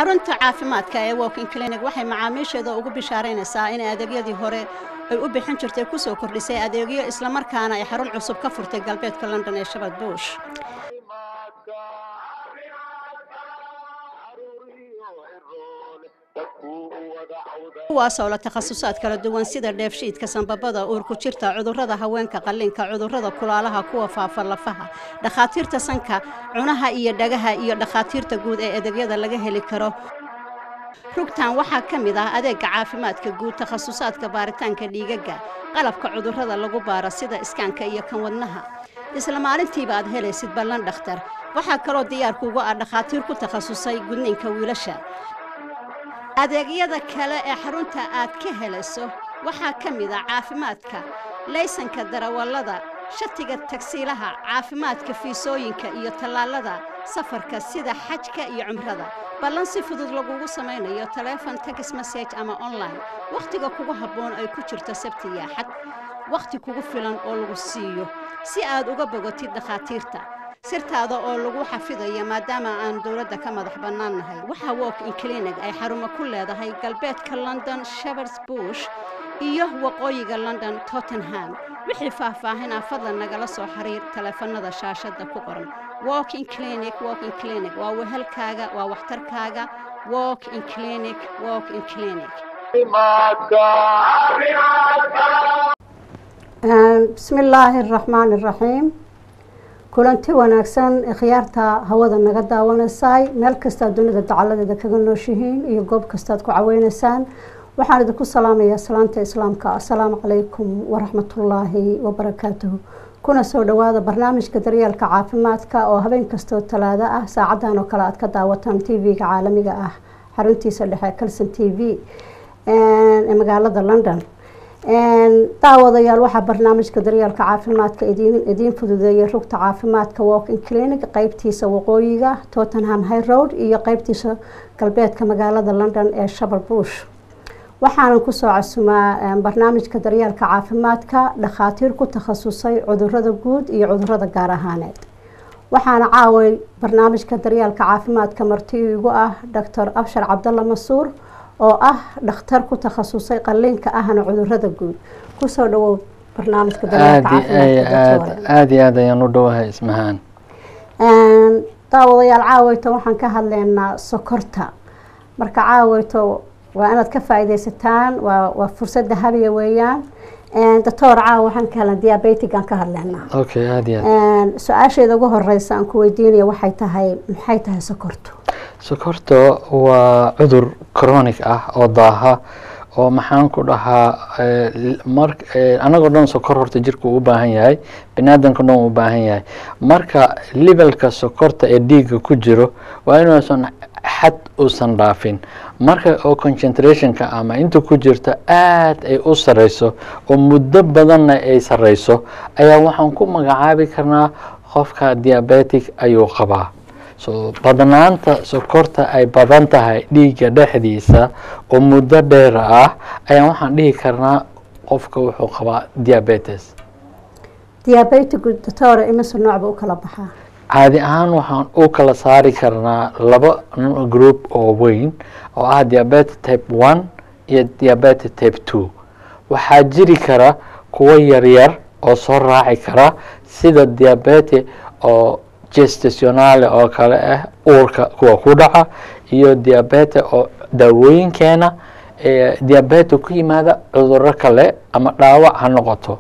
xarunta caafimaadka ee walking clinic waxay macaamiisheeda ugu bishaaraynaysaa in adeegyadii hore ay u bixin jirtay ku soo kordhisay adeegyo islamarkaana ay xarun cusub ka furtay galbeedka london ee shabad buush kuwaasoo la takhasusaad kala duwan sida dheefshiidka sanbabada uurku jirta cudurrada haweenka qalliinka cudurrada kulaalaha kuwa faafa lafaha dhakhaatiirta sanka cunaha iyo dhagaha iyo dhakhaatiirta guud ee adeegyada laga heli karo rugtan waxaa ka mid ah adeega caafimaadka guud takhasusaadka baaritaanka dhiigaga qalabka cudurrada lagu baaro sida iskaanka iyo kan wadnaha isla maalintiiba aad helaysid ballan dhakhtar waxaa kaloo diyaarkuugu ah dhakhaatiir ku takhasusay gudniinka wiilasha adeegyada kale ee xarunta aad ka helayso waxaa ka mid ah caafimaadka laysanka darawallada shatiga tagsiilaha caafimaadka fiisooyinka iyo tallaalada safarka sida xajka iyo cumrada ballan si fudud lagugu samaynayo taleefon tex message ama online wakhtiga kugu habboon ay ku jirto sabti iyo axad wakhti kugu filan oo lagu siiyo si aad uga bogotid dhakhaatiirta sirtaada oo lagu xafidayo maadaama aan dowladda ka madax bannaan nahay waxaa walk in clinic ay xarumo ku leedahay galbeedka london shepards bush iyo waqooyiga london tottenham wixii faahfaahinaa fadlan nagala soo xiriir taleefanada shaashadda ku qoran walk in clinic walk in clinic waa wehelkaaga waa waxtarkaaga walk in clinic walk in clinic bismi illaahi araxmaan iraxiim kulanti wanaagsan khiyaarta hawada naga daawanaysay meel kastaa dunida dacaladeeda kaga nooshihiin iyo goob kastaad ku caweynaysaan waxaan idinku salaamayaa salaanta islaamka assalaamu calaykum waraxmatullaahi wabarakaatuhu kuna soo dhowaada barnaamijka daryeelka caafimaadka oo habeen kastoo talaado ah saacadan oo kale aad ka daawataan t v-ga caalamiga ah xaruntiisa dhexe calson t v ee magaalada london daawadayaal waxaa barnaamijka daryeelka caafimaadka idiin fududeeyay rugta caafimaadka walking clinic qeybtiisa waqooyiga tottenham high road iyo qeybtiisa galbeedka magaalada london ee shabar bush waxaanan kusoo casumaa barnaamijka daryeelka caafimaadka dhakhaatiir ku takhasusay cudurada guud iyo cudurada gaar ahaaneed waxaana caaway barnaamijka daryeelka caafimaadka marti igu ah doctor abshar cabdalla masuur oo ah dhakhtar ku takhasusay qaliinka ahna cudurada guud kusoo dhawow barnaamijka aada iyo aad ayaan u dhowahay ismahaan daawadayaal caaweyto waxaan ka hadleynaa sokorta marka caaweyto waa inaad ka faa-ideysataan waa waa fursad dahabiya weeyaan doctor caawa waxaan ka hadlan diabetic aan ka hadleynaa okay aada iyo aad su-aasheeda ugu horeysa aan ku weydiinaya waxay tahay maxay tahay sokortu sokorta waa cudur chronic ah oo daaha oo maxaan ku dhahaa mar anagoo dhan sokor horta jirka uu u baahan yahay biniaadanka dhan uu u baahan yahay marka levelka sokorta ee dhiigga ku jiro waa inuusan xad uusan dhaafin marka oo concentrationka ama inta ku jirta aad ay u sareyso oo muddo badanna ay sareyso ayaa waxaan ku magacaabi karnaa qofka diabetic ayuu qabaa so badnaanta sokorta ay badan tahay dhiigga dhexdiisa oo muddo dheer ah ayaan waxaan dhihi karnaa qofka wuxuu qabaa diabetes diabetic doctor imise noocba u kala baxaa caadi ahaan waxaan u kala saari karnaa laba group oo weyn oo ah diabetes type one iyo diabetes type two waxaa jiri kara kuwo yaryar oo soo raaci kara sida diabete oo gestationale oo kale ah uurka kuwa ku dhaca iyo diabete oo daawooyinkeena diabete ku yimaada cuduro kale ama dhaawac ha noqoto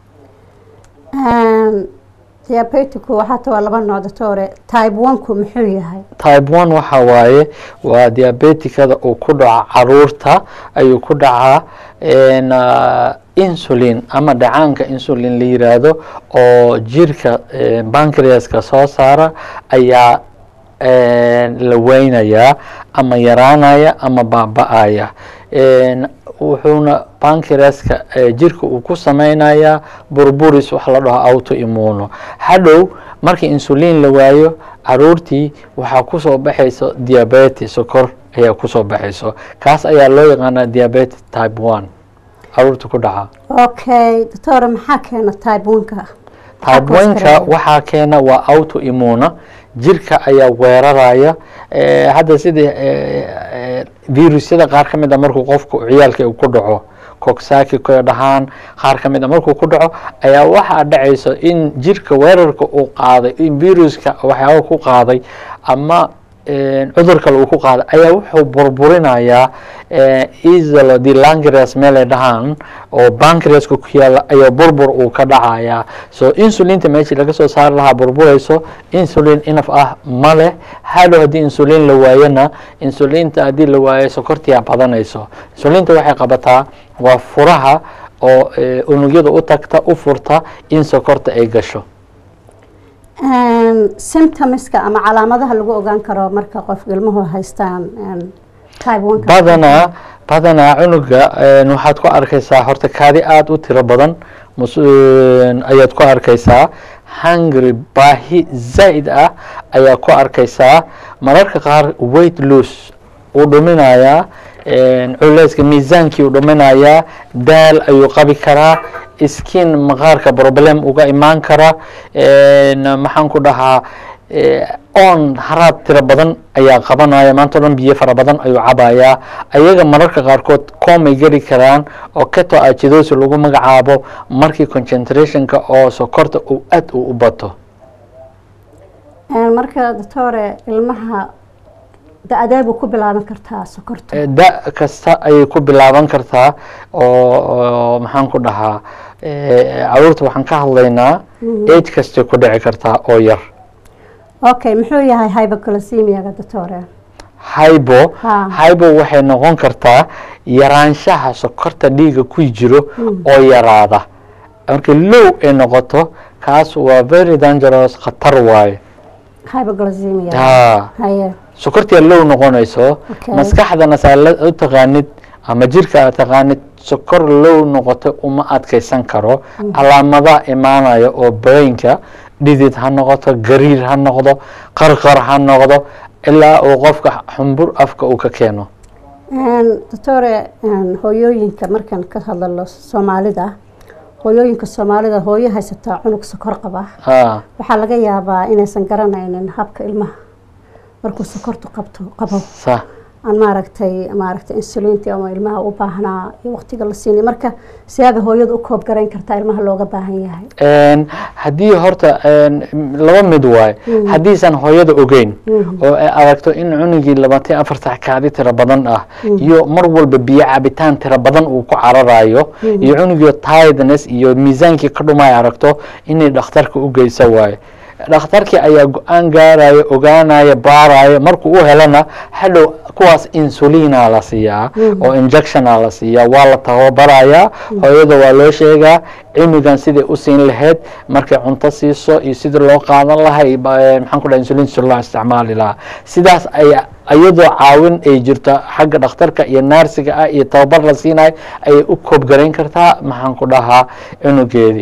diabeticu waxaata waa laba nooc doctore type one-ku muxuu yahay type one waxa waaye waa diabetikada uu ku dhaco caruurta ayuu ku dhacaa insulin ama dhacaanka insulin la yiraahdo oo jirka bancreaska soo saara ayaa la weynayaa ama yaraanaya ama baaba-aya wuxuuna bancreaska jirka uu ku sameynayaa burburis wax la dhaho auto immuno hadhow markii insulin la waayo caruurtii waxaa kusoo baxayso diabetes sokor ayaa kusoo baxayso kaas ayaa loo yaqaanaa diabetes type one caruurta ku dhaca okay doctor maxaa keena type one-ka type one-ka waxaa keena waa auto immuna jirka ayaa weeraraya hadda sidii virusyada qaar ka mid a markuu qofku ciyaalka ku dhaco cogsaki ka dhahaan qaar ka mid a markuu ku dhaco ayaa waxaa dhacayso in jirka weerarka uu qaaday in viruska waxyaaba ku qaaday ama cudur kale uu ku qaaday ayaa wuxuu burburinayaa isolo de langres meelay dhahaan oo bancreaska ku yaala ayaa burbur uu ka dhacayaa so insulinta meeshii laga soo saari lahaa burburayso insulin inaf ah ma leh hadhow haddii insulin la waayona insulinta haddii la waayo sokortiyaa badanayso insulinta waxay qabataa waa furaha oo unugyada u tagta u furta in sokorta ay gasho symptomska ama calaamadaha lagu ogaan karo marka qof ilmuhu haystaan badanaa badanaa cunuga waxaad ku arkaysaa horta kaadi aada u tiro badan ayaad ku arkaysaa hungry baahi zaa'id ah ayaa ku arkaysaa mararka qaar weight loose uu dhuminayaa culeyska miisaankii uu dhuminayaa daal ayuu qabi karaa skin maqaarka problem uga imaan kara maxaan ku dhahaa on haraad tiro badan ayaa qabanaya maanta o dhan biyo fara badan ayuu cabayaa ayaga mararka qaarkood comay geli karaan oo keto acidosi lagu magacaabo markii concentrationka oo sokorta uu aad u u bato marka doctore ilmaha da-adeebuu ku bilaaban kartaa sokorta da kasta ayay ku bilaaban kartaa oo maxaan ku dhahaa caruurta waxaan ka hadlaynaa age kastay ku dhici kartaa oo yar okay muxuu yahay hyboclasemiaga doctore hybo Ha. hybo waxay noqon kartaa yaraanshaha sokorta dhiiga ku jiro oo yaraada marka low ay noqoto kaas waa very dangerous khatar waaye hyboclasemia ha haye sokortia low noqonayso Okay. maskaxdana saa la u taqaanid ama jirka aad taqaanid sokor low noqoto uma adkaysan karo calaamadaha imaanaya oo brainka dhidid ha noqoto gariir ha noqdo qarqar ha noqdo ilaa uu qofka xumbur afka uu ka keeno doctore hooyooyinka markaan ka hadlalo soomaalida hooyooyinka soomaalida hooyo haysataa cunug sokor qaba ha waxaa laga yaabaa inaysan garanaynin habka ilmaha markuu sokortu qabto qabo sa aan maaragtay maaragtay insulinti ama ilmaha u baahnaa iyo waqtiga la siinay marka siyaaba hooyadu u koob garayn kartaa ilmaha looga baahan yahay Een, haddii horta een, laba mid waaye haddiisan hooyada ogeyn oo ay aragto in cunugii labaatan iyo afar sax kaadi tiro badan ah iyo mar walba biyo cabitaan tiro badan uu ku cararayo iyo cunugii tiredness iyo miisaankii ka dhumay aragto inay dhakhtarka u geysa waaye dhakhtarkii ayaa go-aan gaaraya ogaanaya baaraya markuu u helana hadhow kuwaas insulina la siiyaa oo injectiona la siiyaa waa la tababarayaa hooyada waa loo sheegaa cimigan siday u siin lahayd markay cunto siiso iyo sidii loo qaadan lahaa iyo ba- eh, maxaan ku dhaha insulin si loo isticmaali lahaa sidaas ayaa iyadoo caawin ay jirto xagga dhakhtarka iyo naarsiga ah iyo tababar la siinayo ayay u koobgarayn kartaa maxaan ku dhahaa cunugeedii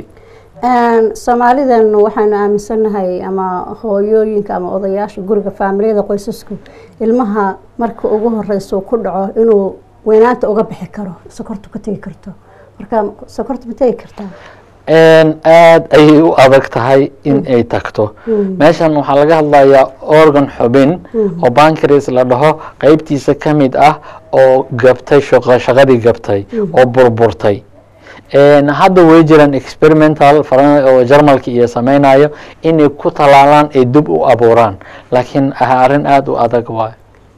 soomaalidan waxaanu aaminsanahay ama hooyooyinka ama odayaasha guriga faamiliyada qoysasku ilmaha marka ugu horeysa uu ku dhaco inuu weynaanta uga bixi karo sokortu ka tegi karto marka sokortu ma tegi kartaa aada ayay u adag tahay in ay tagto meeshan waxaa laga hadlayaa organ xubin oo bankris la dhaho qeybtiisa ka mid ah oo gabtay shaqo- shaqadii gabtay oo burburtay Een, hadda way jiraan experimental faran- oo jarmalka iyo sameynayo inay ku talaalaan ay dib u abuuraan laakiin ah arrin aada u adag waayo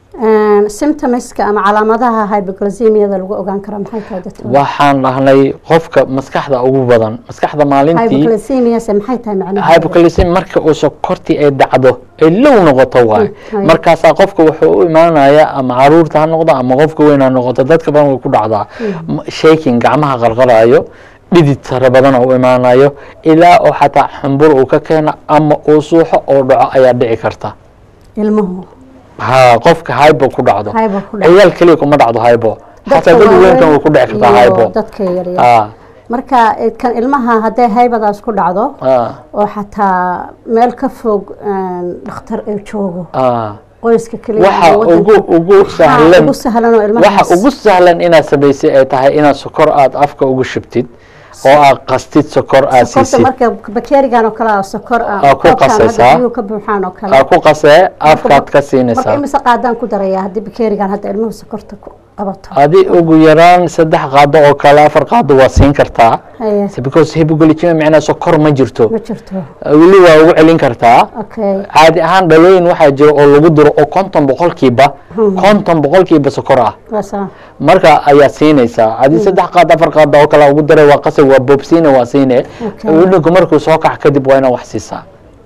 symptomska ama calaamadaha hypoglycemiada lagu ogaan kara maxay tahay dadka waxaan dhahnay qofka maskaxda ugu badan maskaxda maalintii hypoglycemiase maxay tahay macnaheedu hypoglycemia marka uu sokortii ay dhacdo ay low noqoto waay hay. markaasaa qofka wuxuu u imaanaya ama caruurta ha noqdo ama qofka weyn ha noqoto dadka badan way ku dhacdaa M- shaking gacmaha qarqarayo dhidid tara badan oo u imaanayo ilaa oo xataa xumbur uu ka keeno ama uu suuxo oo dhaco ayaa dhici karta ilmuhu ha qofka hybo ku dhacdo Hypo ku dhacdo. ciyaal keliya kuma dhacdo hybo xataa dad weynkan way ku dhici kartaa iyo hybo dadka yaryar Ah, marka eh, kan ilmaha hadday haybadaas ku dhacdo ah, oo xataa meel ka fog een, dhakhtar ay joogo ah. qoyska keliya waxa ama wadanka- ugu ugu Waxaa sahlan ugu sahlan oo ilmahaas waxa ugu sahlan inaad samaysay ay tahay inaad sokor aada afka ugu shubtid oo aa qastid sokor aa sokorta siisid marka bakeerigan oo kale ah sokor ah Aa ku koobkan hadda qasaysaa. biyuhu ka buuxaan oo kale aa ku qasee afkaad ka marka siinaysaa imise qaadaan ku darayaa haddii bakeerigan hadda ilmuhu sokorta ku qabato adi ugu yaraan saddex qaado oo kale afar qaado waa siin kartaa haye Se because hypoglycemia macnaa sokor ma jirto ma jirto weli waa ugu celin kartaa okay caadi ahaan dhalooyin waxaa jira oo lagu diro oo konton boqolkiiba konton boqolkiiba sokor ah waasa marka ayaa siinaysaa haddii saddex qaad afar qaad oo kale ugu daray waa qasab waa boobsiine waa siine Okay. wiilinku markuu soo kax kadib waa inaa wax siisaa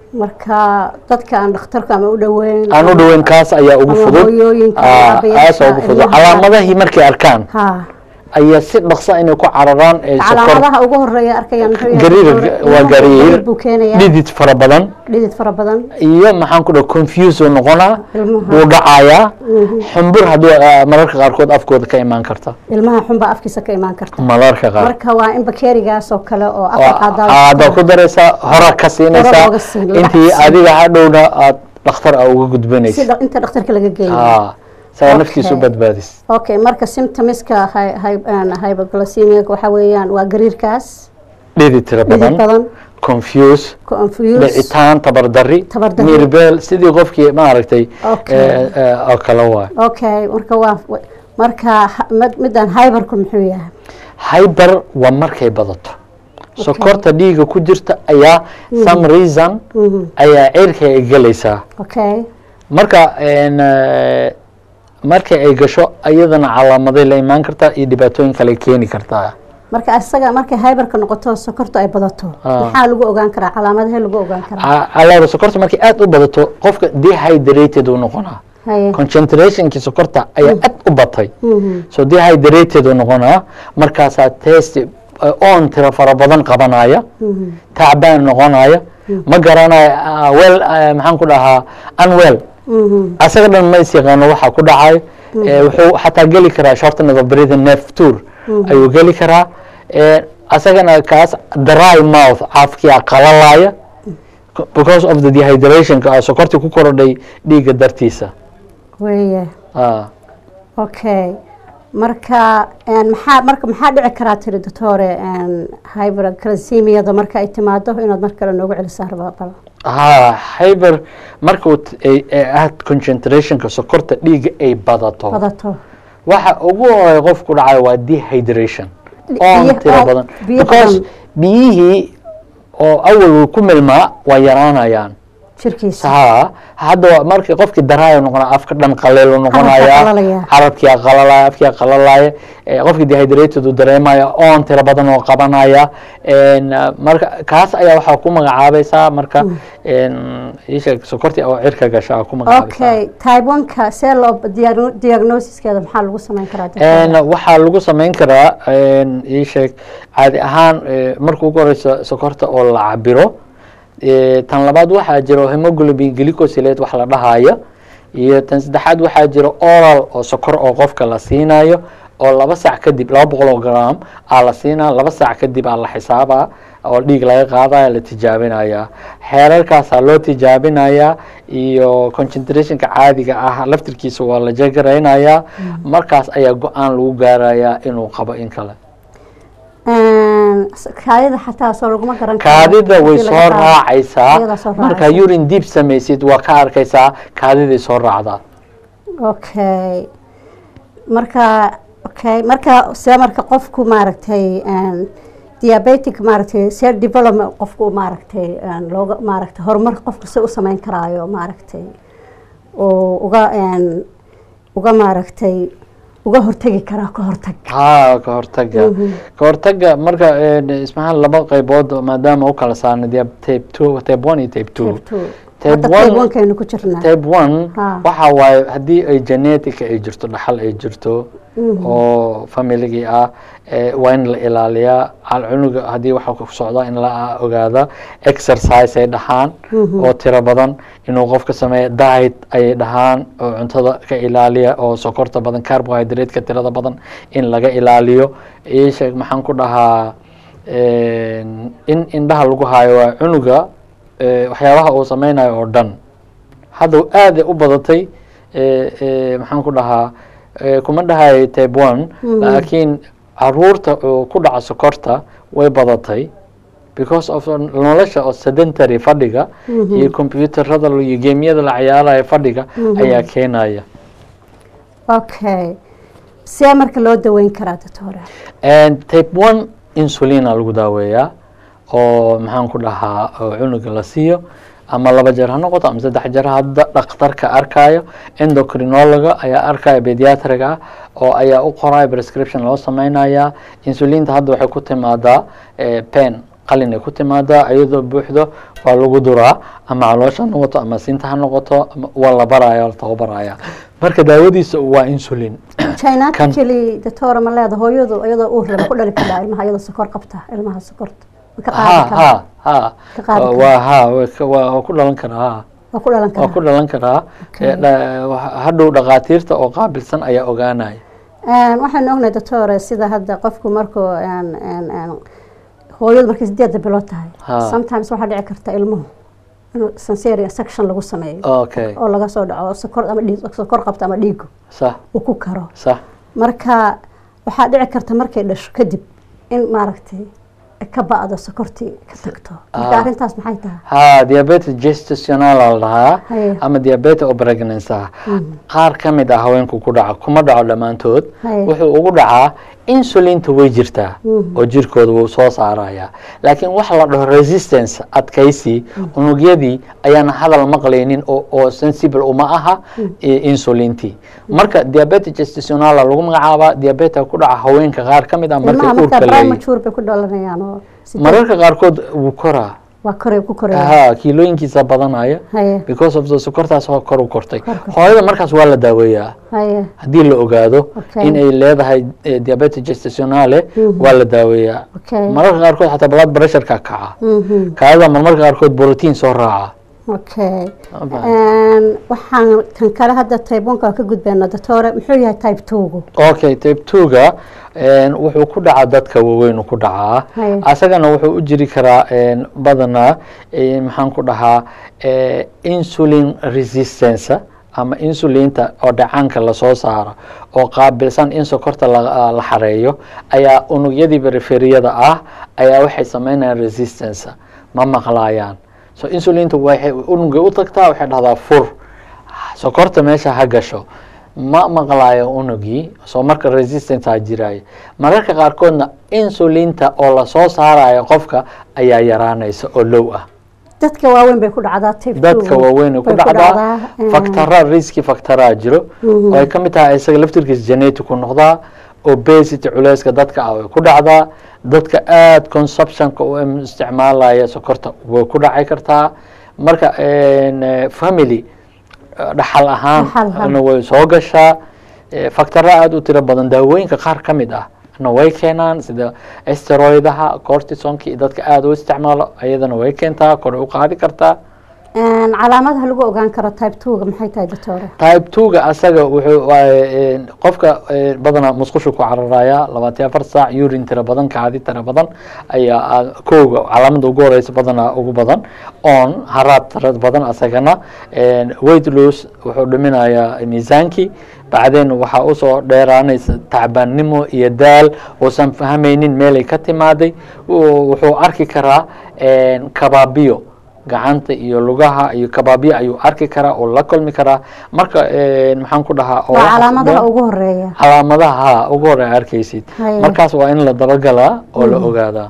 marka dadka aan dhakhtarka ama u dhoweyn aan u dhoweyn kaas ayaa ugu ama fudud hooyooyinka, Aa, aabayaasha, aasa ugu fudud ilmaha. calaamadahii markay arkaan ha ayaa si dhaqsa inay ku cararaan ee sokor calaamadaha ugu horeeya arkayaan muxuu yahay gariir Ilmuhu waa gariir buu keenayaa dhidid fara badan dhidid fara badan iyo maxaan ku dhaha confuse uu noqonaa Ilmaha. wuu dhacayaa xumbur hadduu ah, mararka qaarkood afkooda ka imaan karta ilmaha xunbaa afkiisa ka imaan karta mararka qaar marka waa in bakeerigaas oo kale oo afar Waa- qaadaal aada ku daraysaa hora ka siinaysaa looga siin, lacag intii siin. adiga hadhowna aad dhakhtar a uga si gudbanaysa dha- inta dhakhtarka laga geeyo aa saa Okay. naftiisu badbaadis okay marka symptomiska hy- hy- aan hypoglycemia waxa weeyaan waa gariirkaas dhidi tira dhidid badan badan confuse confuse dhicitaan tabardari Tabardari. mirbeel sidii qofkii maaragtay Okay. eh, eh, oo kale waay okay marka waa marka ha- mid- midaan hyberku muxuu yahay hyber waa markay badato sokorta dhiiga ku jirta ayaa some reason Mhm. ayaa cirka ay gelaysaa okay marka en, eh, marka ay gasho ayadana calaamaday la imaan kartaa iyo dhibaatooyin kale keeni kartaa marka isaga markay hyberka noqoto sokortu ay badato Ah. maxaa lagu ogaan karaa calaamadahee lagu ogaan karaa alaaba sokorta markay aad u badato qofka dehydrated uu noqonaa haye concentrationkii sokorta ayaa aad u batay Mhm. so dehydrated uu noqonaa markaasaa test eh, on tira fara badan qabanaya Mhm. tacbaan noqonaya ma garanayo ah, well ah, maxaan ku dhahaa unwell Mhm. asaga dhan ma is yaqaano waxa ku dhacay Eh, wuxuu xataa geli karaa shortness of breathing nerve tour ayuu geli karaa Eh, asagana kaas dry mouth caafkiyaa qalalaya because of the dehydration ka sokortii ku korodhay dhiigga dartiisa weeye Ah. okay marka een, maxaa marka maxaa dhici karaa tiri doctore een, hyperglycemiada marka ay timaado inaad mar kale noogu celisaa rabaa bal ha hyber markuu t- ay- ay aad concentrationka sokorta dhiigga ay badato badato waxa ugu horeeya qofku dhacayo waa dehydration oon biyo- tiro oo- badan biyo because badan. biyihii oo awal uu ku milmaa waa yaraanayaan jirkiisa ha hadda waa markii qofkii daraayo noqonaa afka dhan qaleelu noqonaya qalalaya. carabkia qalalaya afkia qalalaya eh, qofkii dehydrated uu dareemaya oon tiro badan oo qabanaya En, uh, marka kaas ayaa waxaa ku magacaabaysaa marka en, ii sheeg sokortii oo cirka gasha aa ku magacaabaysaa okay type one-ka see loo diagno- diagnosiskeeda maxaa lagu samayn karaa En, doctor? waxaa lagu samayn karaa en, ii sheeg caadi ahaan eh, marka ugu horeysa sokorta oo la cabiro Eh, tan labaad waxaa jiro hemoglobin glycosylate wax la dhahayo iyo tan saddexaad waxaa jiro oral oo sokor oo qofka la siinayo oo laba saac kadib laba boqol oo gram aa la siinaa laba saac kadib aa la xisaabaa oo dhiig laga qaadaya la tijaabinaya xeerarkaasaa loo tijaabinaya iyo concentrationka caadiga ah laftirkiisa waa la jegaraynaya markaas ayaa go-aan lagu gaaraya inuu qabo in kale Een, s- kaadida xataa soo laguma garan karo. kaadida way Hadii laga soo qaado. raacaysaa Iyada soo marka raacaysa. urine deep samaysid waa ka arkaysaa kaadiday soo raacdaa okay marka okay marka see marka qofku maaragtay een, diabetic maaragtay see development qofku maaragtay een, looga maaragtay horumar qofku se u samayn karaayo maaragtay oo uga een, uga maaragtay uga hortegi karaa ka hortag ha ka hortaga ka hortaga marka en, ismahaan laba qaybood maadaama u kala saarna dee tape two tape one iyo tape two Type two. Type Hadda one- type one-kaynu ku jirnaa tape one Ha. waxa waaye haddii ay genetic ay jirto dhaxal ay jirto oo familigii ah eh, waa in la ilaaliyaa calcunuga haddii waxa ku socda in la ogaada exercise ay dhahaan oo tiro badan inuu qofka sameeyo diet ayay dhahaan oo cuntada ka ilaaliya oo sokorta badan carbohydrate-ka tirada badan in laga ilaaliyo ii sheeg maxaan ku dhahaa en, in indhaha lagu hayo waa cunuga eh, waxyaabaha uu sameynayo oo dhan hadda aad ay u badatay eh, eh, maxaan ku dhahaa eh, kuma dhahay type one laakiin caruurta oo ku dhaca sokorta way badatay because of nolosha oo sedentary fadhiga iyo computerada iyo geemyada la ciyaaraya fadhiga ayaa keenaya okay see marka loo daweyn karaa doctore And type one insulina lagu daaweeyaa oo maxaan ku dhahaa oo cunuga la siiyo ama laba jeer ha noqoto ama saddex jeer hadda dhakhtarka arkayo endocrinologa ayaa arkaya pediatriga ah oo ayaa u qoraya prescription loo sameynaya insulinta hadda waxay ku timaadaa eh, pen qalin ay ku timaadaa iyadoo buuxdo waa lagu duraa ama caloosha ha noqoto ama sinta ha noqoto ama waa la baraya la tababaraya marka daawadiisa waa insulin genetically doctore ma leeda hooyadu iyadoo uur leh ma ku dhali kadhaa ilmaha iyadoo sokor qabta ilmaha sokorta ma ka ha qaadi karaa ha ha Ka qaadi karaa. waa ha waa ka- waa waa ku dhalan karaa ha waa ku dhalan waa ku karaa dhalan karaa Okay. Eh, dha- waxa- hadhow dhakhaatiirta oo qaabilsan ayaa ogaanaya Een, waxaan ognahay doctore sida hadda qofku markuu een, een, een, hooyadu markay sideedda bilood tahay Ha. sometimes waxaa dhici karta ilmuhu inuu sensory section lagu sameeyo okay oo laga soo dhaco oo sokor ama dhiig sokor qabta ama dhiigu sax uu ku karo sax marka waxaa dhici karta markay dhasho kadib in maaragtay ay ka ba'do sokortii ka tagto marka Ah. arrintaas maxay tahay ha diabetes gestational la dhahaa Haye. ama diabetes oo pregnancy ah qaar ka mid ah haweenku ku dhaca kuma dhaco dhammaantood Haye. wuxuu ugu dhacaa insulinta way jirtaa oo jirkooda wuu soo saaraya laakiin waxa la dhaho resistance adkaysi unugyadii ayaana hadal maqlaynin oo oo sensible uma aha i- insulintii marka diabetes gestational lagu magacaabaa diabetes ku dhaca haweenka qaar ka mid ah markay ilmaha markaa uurka leeyihiin premature bay ku dhalanayaan oo sideed- mararka qaarkood wuu koraa waa koray ku koraya ha kiilooyinkiisa badanaya haye because of the sokortaas oo kor u kortay Kor kortay. hooyada markaas waa la daaweeyaa haye haddii la ogaado Okay. in ay leedahay eh, diabetes gestationale waa la daaweeyaa Okay. mararka qaarkood xataa blood pressureka kaca mhm kaada marmarka qaarkood borotiin soo raaca okay Aba. Een, waxaan kan kale hadda type one ka ka gudbayna doctore muxuu yahay type two-gu okay type two-ga wuxuu ku dhacaa dadka waaweyn uu ku dhacaa Haye. asagana wuxuu u jiri karaa een, badanaa eh, maxaan ku dhahaa eh, insulin resistance ama insulinta oo dhacaanka lasoo saaro oo qaabilsan in sokorta la la xareeyo ayaa unugyadii periferiyada ah ayaa waxay sameynayaan resistance ma maqlaayaan so insulinta waxay unugay u tagtaa waxay dhahdaa fur sokorta meesha ha gasho ma maqlaayo unugii soo marka resistanceaa jiraayo mararka qaarkoodna insulinta oo lasoo saarayo qofka ayaa yaraanaysa oo low ah dadka waaweyn bay ku dhacdaa type dadka two-gu waaweyn ku bay dhacdaa een, factara riski factaraa jiro oo ay ka mid tahay isaga laftirkiisa genetic ku noqdaa obesity culeyska dadka ah way ku dhacdaa dadka aada consumptionka u im- isticmaalaya sokorta way ku dhaci kartaa marka een, eh, family eh, dhaxal ahaan Dhaxal ahaan. na way soo gashaa Eh, factara aada u tiro badan daawooyinka qaar ka mid ah na way keenaan sida steroidaha cortisonka iyo dadka aada u isticmaalo ayadana way keentaa kor u qaadi kartaa een, calaamadaha lagu ogaan karo type two-ga maxay tahay doctore type two-ga asaga wuxuu waaye, een, qofka een, badanaa musqushu ku cararaya labaatan afar saac urin tira badan kaadi tira badan ayaa ah, kowga calaamada ugu horeysa badanaa ugu badan on haraad tira badan asagana een, weight loss wuxuu dhiminayaa miisaankii bacdeen waxaa usoo dheeraanaysa tacbaannimo iyo daal uusan fahmaynin meelay ka timaaday Wuu- wuxuu arki karaa een, kabaabiyo gacanta iyo lugaha iyo kabaabiyo ayuu arki karaa oo la kulmi karaa marka een, maxaan ku dhahaa oo waa waxaas calaamadaha dhan- ugu horeeya calaamadaha ha ugu hore arkaysid Haye. markaas waa in la dabagalaa oo la ogaadaa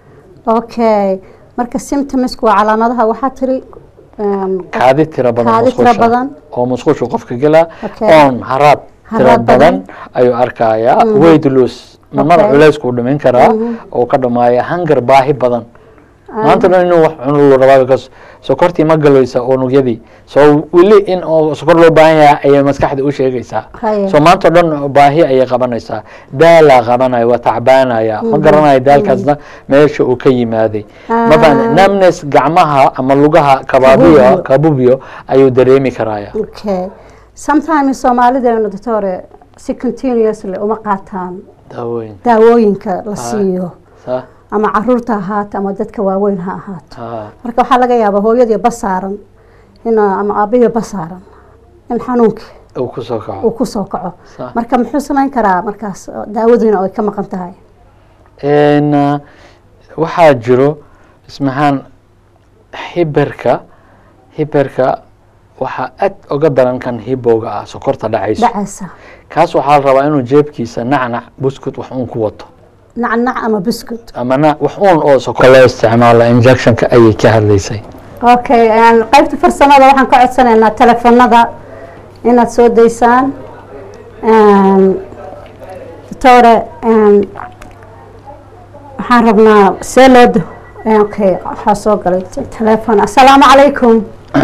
okay marka symptomsku waa calaamadaha waxaa tiri een, qof- kaadi tira badan Kaadi tira musqusha badan. oo musqushu qofka gelaa Okay. oon haraad tira Haraad badan. badan ayuu arkayaa weight loss mamada Okay. culeysku dhimin karaa oo ka dhamaaya hangar baahi badan maanta dhan inuu wax cuno loo rabaa because sokortii ma galaysa unugyadii so weli in oo sokor loo baahan yahay ayay maskaxda u sheegaysaa Haye. so maanta dhan baahi ayay qabanaysaa daalaa qabanaya waa tacbaanaya ma garanayo daalkaasna meesha uu ka yimaaday ma fahan namnes gacmaha ama lugaha kababiyo Kabubiyo. kabubiyo ayuu dareemi karaya okay sometimes soomaalideenu doctore si continuously uma qaataan daawooyin daawooyinka la siiyo sa ama caruurta ahaato ama dadka waaweyn ha ahaato ha marka waxaa laga yaabaa hooyadii basaaran in ama aabihii basaaran in xanuunkii uu kusoo uu kaco kusoo kaco Sax. marka muxuu samayn karaa markaas oo daawadiina ay ka maqan tahay Een, ah, waxaa jiro ismahaan hiberka hiberka waxaa aad uga daran kan hibowga ah sokorta dhacayso dhacaysa kaas waxaa la rabaa inuu jeebkiisa nacnac buskut wax uun ku wato nacnac ama buskut ama na wax uun oo sokor loo isticmaalo injectionka ayay ka hadlaysay okay een, qaybta farsamada waxaan ka codsanaynaa telefonada inaad soo daysaan Een, doctore een, waxaan rabnaa see loo do een, okay waxaa soo galay te- telefon assalaamu calaykum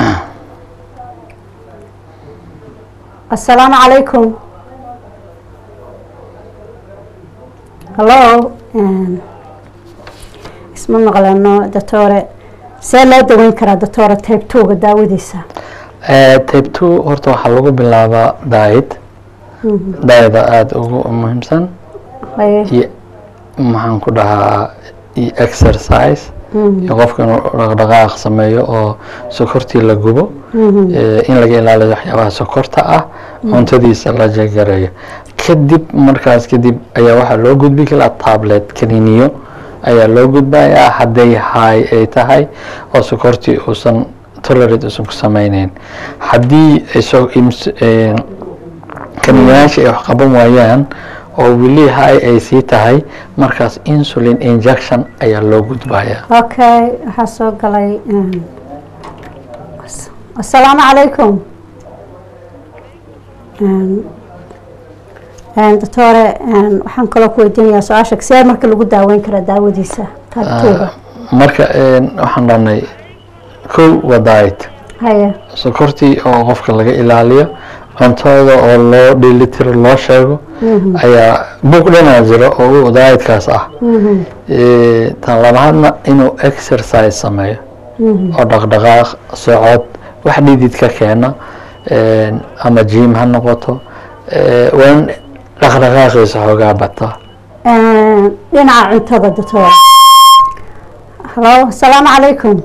assalaamu calaykum hallo Een, isma maqleno doctore see loo daweyn karaa doctore type two-ga daawadiisa Eh, type two horta waxaa lagu bilaabaa diet dieta aada ugu muhiimsan Haye. iyo maxaan ku dhahaa iyo exercise iyo qofka inuu dhaqdhaqaaq sameeyo oo sokortii la gubo eh, in laga ilaaliyo waxyaabaha sokorta ah cuntadiisa la jagareeyo kadib markaas kadib ayaa waxaa loo gudbi karaa tablet kaniniyo ayaa loo gudbayaa hadday hay ay tahay oo sokortii uusan tolerate uusan ku sameyneyn haddii ay soo ims- eh, kaniyayaasha ay wax qaban waayaan oo weli hay ay sii tahay markaas insulin injection ayaa loo gudbayaa okay waxaa soo galay een, as- assalaamu calaykum Een, een, doctore een, waxaan kaloo ku weydiinayaa su-aasha see marka lagu daaweyn karaa daawadiisa taagtooga marka een, waxaan dhahnay kow waa diet haye sokortii oo qofka laga ilaaliyo cuntada oo loo dheelitiro loo sheego ayaa buug dhanaa jiro oo u dietkaas ah Eh, tan labaadna inuu exercise sameeyo oo dhaqdhaqaaq socod wax dhididka keena een, ama jim ha noqoto eh, waa in dhaqdhaqaaqiisa xoogaa bata Een, dhinaca cuntada doctore hallo assalaamu calaykum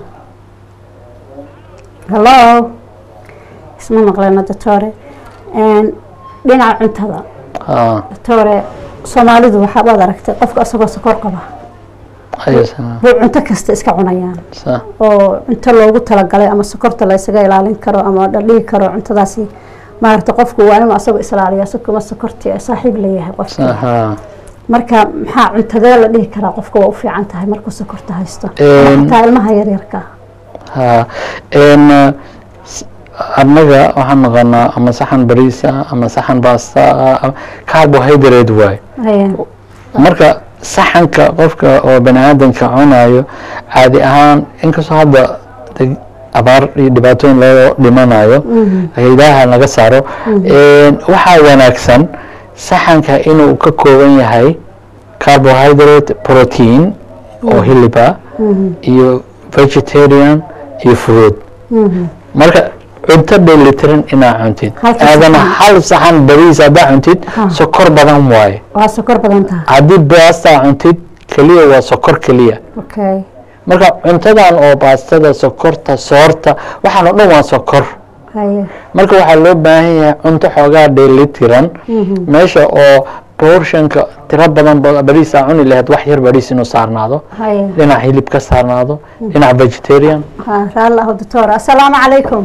hallo isma maqleno doctore Een, dhinaca cuntada Ah, doctore soomaalidu waxaa waad aragtay qofka isagoo sokor qaba ayasana buu cunto kasta iska cunayaan sa oo cunto loogu talagalay ama sokorta la isaga ilaalin karo ama la dhihi karo cuntadaasi maaragta qofku waa inuu asagoo islaaliya sikuma sokorti ay saaxiib leeyahay sa qofka ha marka maxaa cuntadee la dhihi karaa qofka waa u fiican tahay markuu sokorta haysto Een, Ama xataa ilmaha yaryarka ha een eh, s- annaga waxaan naqanaa ama saxan bariisa ama saxan baasta ah, carbohydrate waay Haye. marka saxanka qofka oo bani aadamka cunayo caadi ahaan inkastoo hadda de- abaar iyo dhibaatooyin loo dhimanayo haydaha laga saaro een, waxaa wanaagsan saxanka inuu ka kooban yahay carbohydrate protein oo hiliba iyo vegetarian iyo fruit marka cunto dheelitiran inaa cuntid Halka aadana saxan. hal saxan bariis haddaa cuntid Ha. sokor badan waaye waa sokor badan tahay haddii baasta cuntid keliya waa sokor keliya okay marka cuntadan oo baastada sokorta soorta waxaan oo dhan waa sokor haye marka waxaa loo baahan yahay cunto xoogaa dheelitiran meesha oo portionka tiro badan ba- bariisa cuni lahayd wax yar bariis inuu saarnaado haye dhinac hilib ka saarnaado dhinac vegetarian ha raalli aho doctor assalaamu calaykum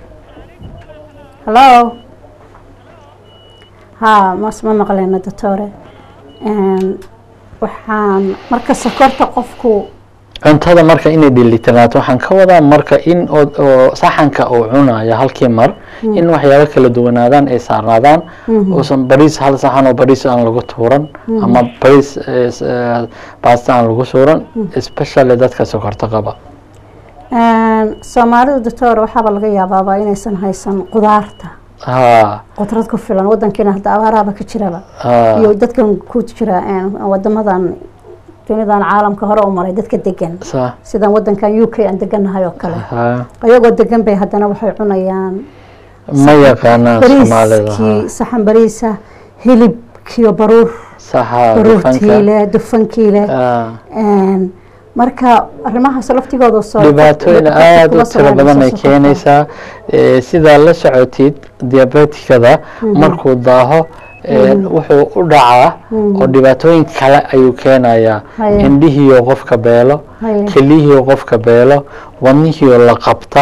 hallo ha mas ma maqleyno doctore Een, waxaan marka sokorta qofku cuntada marka inay dheelitirnaato waxaan ka wadaa marka in oo oo saxanka uu cunayo halkii mar in waxyaabo kala duwanaadaan ay saarnaadaan uusan bariis hal saxan oo bariis aan lagu tuuran ama bariis eh, s- eh, baasta aan lagu suuran especially dadka sokorta qaba Een, soomaalidu doctor waxaaba laga yaabaaba inaysan haysan qudaarta ha qudrad ku filan wadankiina hadda abaaraaba ka jiraba ha iyo dadkan ku jira een, wadamadan dunidan caalamka hore u maray dadka degan sa sidan wadankan u k aan deganahay oo kale ha ayagoo degan bay haddana waxay cunayaan ma yaqaanaan soomaalida bariiskii ha saxan bariisa hilibkiyo baruur saxa baruurtiile dufankiile ha Een, marka arrimahaas laftigooda soo dhibaatooyin aada u tiro badan ay keenaysaa Eh, sidaa la socotid diabetikada markuu daaho eh, wuxuu u dhacaa oo dhibaatooyin kale ayuu keenayaa Haya. indhihiioo qofka beelo Haya. kelihiioo qofka beelo wadnihiioo la qabta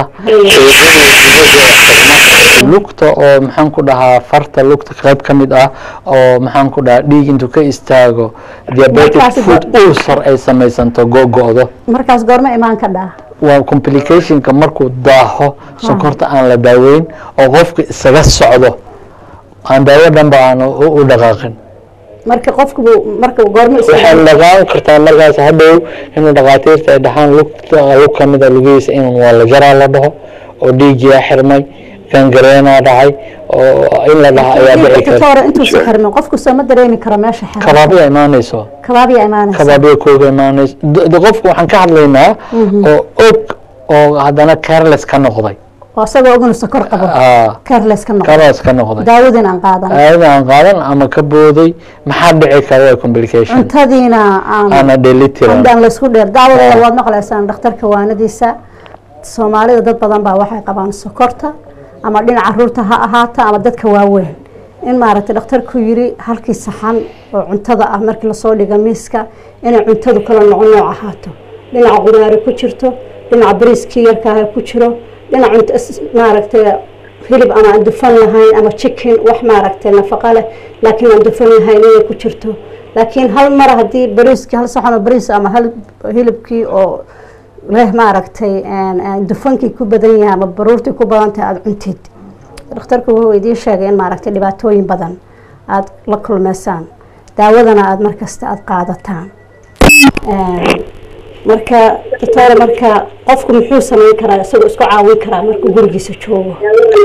lugta oo maxaan ku dhahaa farta lugta qayb ka mid ah oo maxaan ku dhahaa dhiig intuu ka istaago diabetic Markaas food ulcer ay samaysanto gogo'do markaas goorma imaan ka dhaa waa complicationka markuu daaho sonkorta aan la daaweyn oo qofka isaga socdo aan daawo dhanba aan u u dhaqaaqin marka qofku marka goorma waxay dhaqaaqi kartaa markaas hadhow inuu dhaqaatiirta ay dhahaan lugta lug ka mid a lugihiisa in waa la jaraa la dhaho oo dhiiggiyaa xirmay gangareenaa dhacay oo in la dhaha ayaa dhici inta kara hore intuusa xirmin qofku soo ma dareemi karo meesha xiran kabaabiya imaanayso kabaabiya imaanaysa kabaabiya kooga imaanayso D- d- qofku waxaan ka hadlaynaa oo og oo haddana careless ka noqday oo isagoo ognu sokor qabo Ah, careless ka noqo careless ka noqday daawadin aan qaadan aayada aan qaadan ama ka booday maxaa dhici kara waa complication cuntadiina aan ana dhelitiran andaan laysku dheer daawadooda waad maqlaysaan dhakhtarka waanadiisa soomaalida dad badan baa waxay qabaan sokorta ama dhinaca caruurta ha ahaata ama dadka waaweyn in maaragtay dhakhtarku yiri halkii saxan oo cuntada ah markii lasoo dhiga miiska inay cuntadu kala noco nooc ahaato dhinaca qudaari ku jirto dhinaca bariiskii yarkaaha ku jiro dhinac cunto is- maaragtay hilib ama aan dufan lahayn ama chicken wax maaragtay nafaqo leh laakiin aan dufan lahayn inay ku jirto laakiin hal mar haddii bariiskii hal saxan oo bariis ama hal hilibkii oo leh maaragtay een, een, dufankii ku badan yahay ama baruurtii ku badan tahay aada cuntid dhakhtarku wuxuu idiin sheegay in maaragtay dhibaatooyin badan aada la kulmeysaan daawadana aada markasta aada qaadataan Een, marka doctore marka qofku muxuu samayn karaa isagoo isku caawin karaa markuu gurigiisa joogo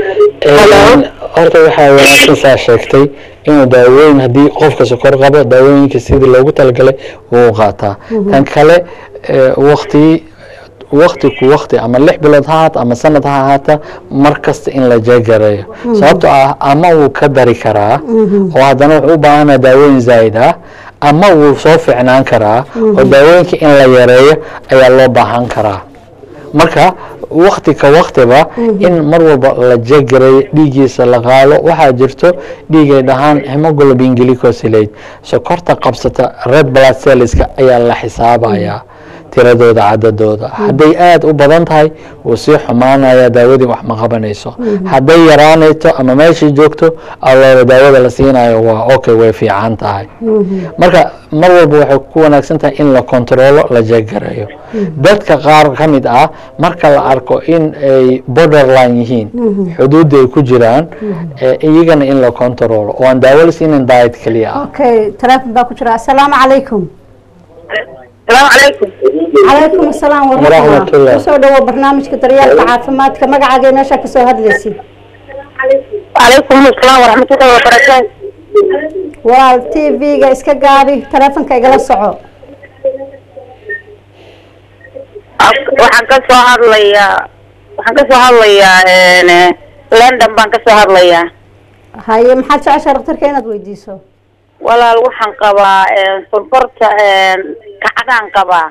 Een, horta waxaa wanaagsan saa sheegtay inuu daawooyin haddii qofka sokor qabo daawooyinka sidii loogu talagalay wuu qaataa tan kale eh, waqti waqti ku waqti ama lix bilood ha ahaata ama sanad ha ahaata mar kasta in la jeegareeyo sababtoo ah ama wuu ka dari karaa oo haddana wuxuu u baahanaa daawooyin zaa'id ah ama wuu soo fiicnaan karaa oo daawooyinka in la yareeyo ayaa loo baahan karaa marka wakti ka waktiba in mar walba la jegareeyo dhiiggiisa la qaado waxaa jirto dhiigay dhahaan hemoglobin glycosylate sokorta qabsata red blood cellska ayaa la xisaabayaa tiradooda cadadooda hadday aada u badan tahay wuu sii xumaanaya daawadii wax ma qabanayso hadday yaraanayto ama meeshii joogto alooba daawada la siinayo waa okay way fiican tahay marka mar walba waxay ku wanaagsan tahay in la kontrolo la jeegareeyo dadka qaar ka mid ah marka la arko in ay borderline yihiin xuduudda ay ku jiraan eh, iyagana in la kontrolo oo aan daawo la siinin diet keliya ah okay teleefon baa ku jira assalaamu calaykum السلام عليكم calaykum asalaam waraxma Waraxmatullah. kusoo dhawo barnaamijka daryeelka caafimaadka magacaaga meesha kasoo hadlaysid وعليكم السلام ورحمة الله وبركاته walaal t v-ga iska gaabi teleefonka igala soco waxaan ka soo hadlayaa waxaan ka soo hadlayaa een, london baan ka soo hadlayaa haye maxaad jeceshaa dhakhtarka inaad weydiiso walaal waxaan qabaa een, sonkorta een, kacdaan qabaa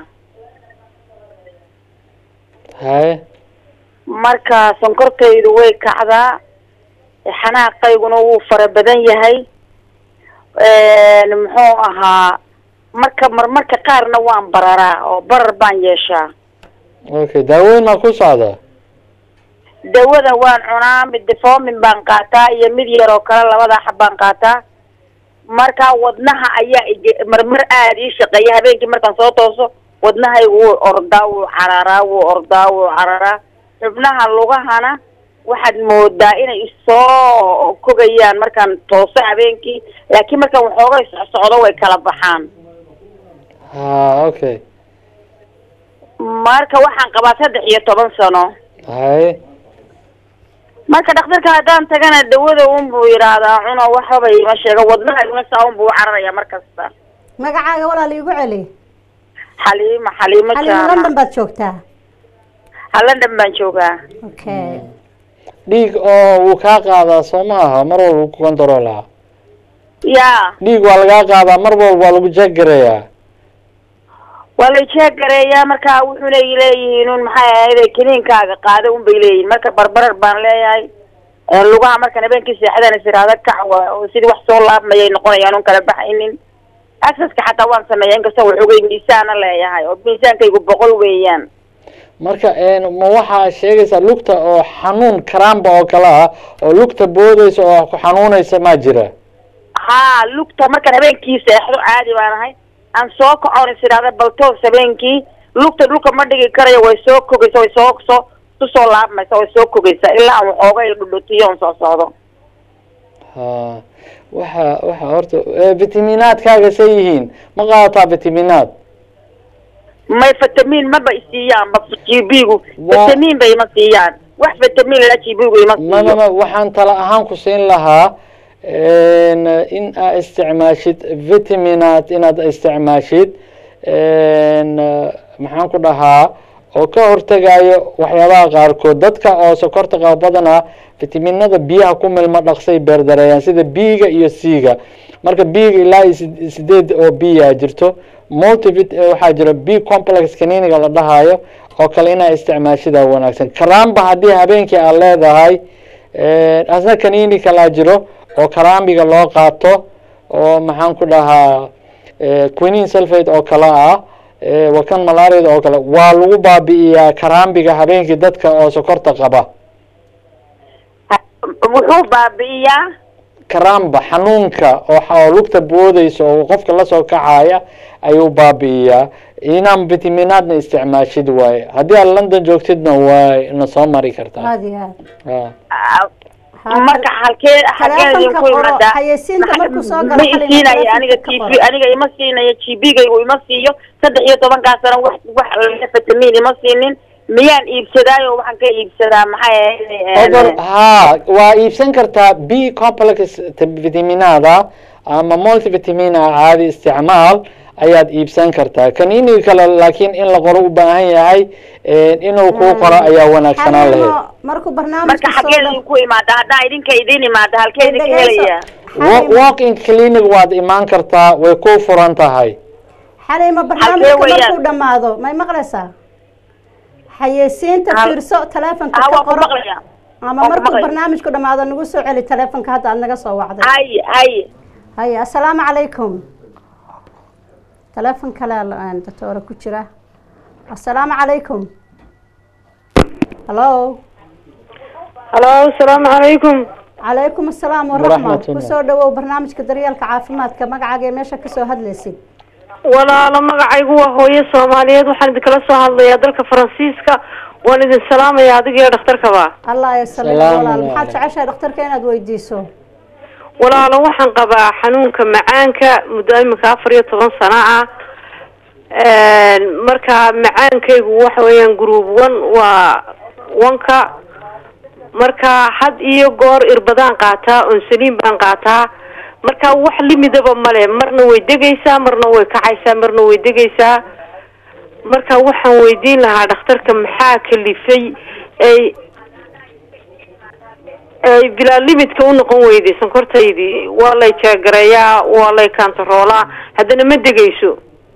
haye marka sonkortaydu way kacdaa xanaaqayguna wuu fara badan yahay een, muxuu ahaa marka marmarka qaarna waan bararaa oo barar baan yeeshaa okay daawooyin maa ku socda dawada waan cunaa mid defomin baan qaataa iyo mid yar oo kale labada xab baan qaataa marka wadnaha ayaa ige- marmar aada ii shaqeeya habeenkii markaan soo tooso wadnahaygu wuu ordaa wuu cararaa wuu ordaa wuu cararaa xubnaha lugahana waxaad moodaa inay isoo kogayaan markaan tooso habeenkii laakiin markaan waxoogay socsocdo way kala baxaan ha okay marka waxaan qabaa saddex iyo toban sano haye marka dhakhtarka haddaan tagana dawada un buu yidhaahdaa cuno waxbaba ima sheego wadnahayguna saa un buu u cararaya mar kasta magacaaga walaal iigu celi xaliima xaliimo xalima jaamac london baad joogtaa ha london baan joogaa okay dhiig oo wuu kaa qaadaa soo ma aha mar walba wuu ku kontroolaa yaa dhiig waa lagaa qaadaa mar walba waa lagu jeegarayaa waa la jeegareeyaa marka wuxuuna leeyihiin un maxay ahayd kiniinkaaga qaada un bay leeyihin marka barbarar baan leeyahay Ee, lugaha markan habeenkii seexdana siraada kac waa oo sidii wax soo laabmayay noqonayaan un kala baxaynin accesska xataa waan sameeya inkastoo waxoogay miisaana leeyahay oo miisaankaygu boqol weeyaan marka een, ma waxaa sheegaysaa lugta oo xanuun karaamba oo kale ah oo lugta boodaysa oo ku xanuunaysa maa jira haa lugta markaan habeenkii seexdo caadi baan ahay aan soo kacon is idhaahda baltoos habeenkii lugta dhulka ma dhigi karayo way soo kogaysa way soo soo kusoo laabmaysa way soo kogaysaa ilaa aan waxooga ildhudhutiyo on soo socdo ha waxa waxa horta eh, vitaminaadkaaga say yihiin ma qaadataa vitaminaad may vitamin maba isiiyaan ba g b-gu Waa- vitamin ba ima siiyaan wax vitamin la g b-gu ima ma ma siiyo ma waxaan tala ahaan ku siin lahaa een, in aa isticmaashid vitaminaad inaad isticmaashid een, maxaan ku dhahaa oo ka hortegayo waxyaabaha qaarkood dadka oo sokorta qaba badanaa vitaminada biyaha ku milma dhaqsay beerdareeyaan sida b-ga iyo c-ga marka b-ga ilaa iyo sid- sideed oo b-a jirto multivit eh, waxaa jira b complex kaniiniga la dhahayo oo kale inaa isticmaashidaa wanaagsan karaamba haddii habeenkii aad leedahay eh, asna kaniini kalaa jiro oo karaambiga loo qaato oo maxaan ku dhahaa eh, quinine sulfate oo kale ah eh, waa kan malaariyada oo kale waa lagu baabi'iyaa karaambiga habeenkii dadka oo sokorta qaba wuxuu baabi'iyaa karaamba xanuunka oo xa- oo lugta boodaysa oo qofka lasoo kacaya ayuu baabi'iyaa inaan vitaminaadna isticmaashid waaye haddii aad london joogtidna waa na soo mari kartaa aada iyo aad Ha. Ah, marka halkee halkee idinku Taleefanka qoro, imaadaa xayeysiinta Maxa- markuu soo galo ma xalina isiinaya taleefanka aniga ka t v qoro. aniga ima siinayo g b-gaygu ima siiyo saddex iyo tobankaa sano wax wax laga vitamin ima siinin miyaan iibsadaayo waxaan ka iibsadaa maxay ahayd Odor, ha waa iibsan kartaa b complex t- vitaminaada ama multivitamina caadi isticmaal ayaad iibsan kartaa kaniiniga kale laakiin in la qoro u baahan yahay eh, inuu kuu qoro ayaa wanaagsanaan lahayd Xalimo, markuu barnaamijka marka soo xaggee dhow- idinku imaada haddaa idinka idin imaada halkee idinka Dhegeyso. helaya Wa- Xalimo, walk-in clinic waad imaan kartaa way ku furan tahay xalimo barnaamijka weeyaan? markuu dhamaado may maqlaysaa xayeysiinta Hal- fiirso taleefanka ah ka waan ku qoro maqlaya ama waan ku markuu maqlaya. barnaamijku dhamaado nagu soo celi taleefanka hadda aad naga soo wacday hay hay haye assalaamu calaykum taleefon kale aan doctoora ku jira assalaamu calaykum hallo halo asalaamu calaykum calaykum assalaam waraxma Waraxmatullah. kusoo dhawow barnaamijka daryeelka caafimaadka magacaaga ee meesha kasoo hadlaysid walaalo magacaygu waa hooyo soomaaliyeed waxaan idinkala soo hadlayaa dalka faransiiska waan idin salaamaya adiga iyo dhakhtarkaba allah ya saliim Salaamu walaal maxaad calaykum. jeceshahay dhakhtarka inaad weydiiso walaalo waxaan qabaa xanuunka macaanka muddo iminka afar iyo toban sano ah marka macaankaygu waxa weeyaan group one waa wanka marka had iyo goor irbadaan qaataa onsaliin baan qaataa marka wax limidaba male marna way degaysaa marna way kacaysaa marna way degaysaa marka waxaan weydiin lahaa dhakhtarka maxaa kalifay ay ay bilaa limidka u noqon weyday sonkortaydii waa lay jeegareeyaa waa lay kantaroolaa haddana ma degayso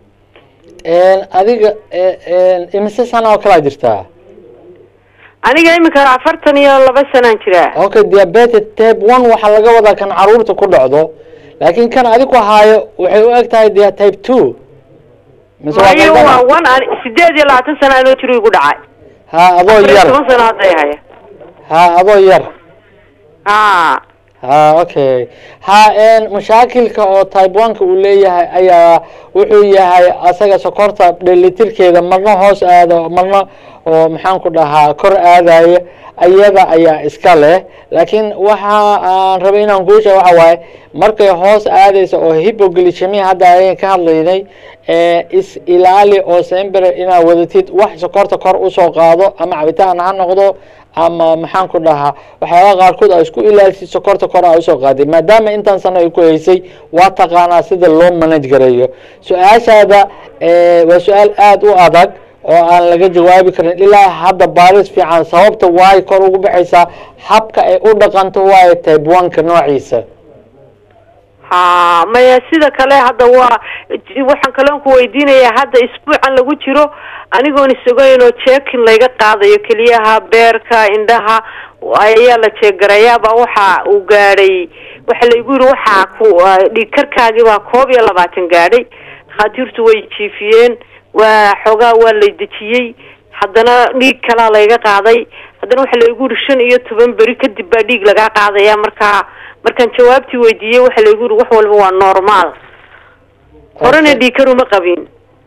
adiga imise sana oo kalaa jirtaa aniga iminka afartan iyo laba sanaan jiraa okay diabetes type one waxaa laga wadaa kan caruurta ku dhacdo laakiin kan adigu haayo waxay u eg tahay dia type two mise waa mayo qaldan? waa one an sideed iyo labaatan sana anoo jiro igu dhacay ha adoo afar iyo yar toban sano hadday haya ha adoo yar ha ha okay ha n mashaakilka oo type one-ka uu leeyahay ayaa wuxuu yahay asaga sokorta dhelitirkeeda marna hoos aado marna oo maxaan ku dhahaa kor aadaya ayada ayaa iska leh laakiin waxa aan rabay inaan kuu sheego waxa waaye markay hoos aadaysa oo hypoglycemia hadda ayaan ka hadlaynay ee is ilaali oo sember inaad wadatid wax sokorta kor usoo qaado ama cabitaan ha noqdo ama maxaan ku dhahaa waxyaabaha qaarkood aa isku ilaalisid sokorta kor aa usoo qaaday maadaama intaan sano ay ku haysay waa taqaanaa sida loo manage gareeyo su-aashaada eh, waa su-aal aada u adag oo aan laga jawaabi karin ilaa hadda baaris fiican sababta waay kor ugu baxaysaa habka ay u dhaqanto waayo type one-ka noociisa ha maya sida kale hadda waa waxaan kaloon ku weydiinayaa hadda isbuucan lagu jiro anigoon isogayn oo jeekin layga qaadayo keliyaha beerka indhaha ayaa la jeegarayaaba waxa uu gaadhay waxa laygu yiri waxaa ku dhiig karkaagii baa koob iyo labaatan gaadhay dhakhaatiirtu way jiifiyeen waa xoogaa waa lay dejiyey haddana dhiig kalaa layga qaaday haddana waxa laygu yiri shan iyo toban beri kadib baa dhiig lagaa qaadaya markaa markaan jawaabtii weydiiyey waxa laygu yiri wax walba waa normaal horena dhiig kar uma qabin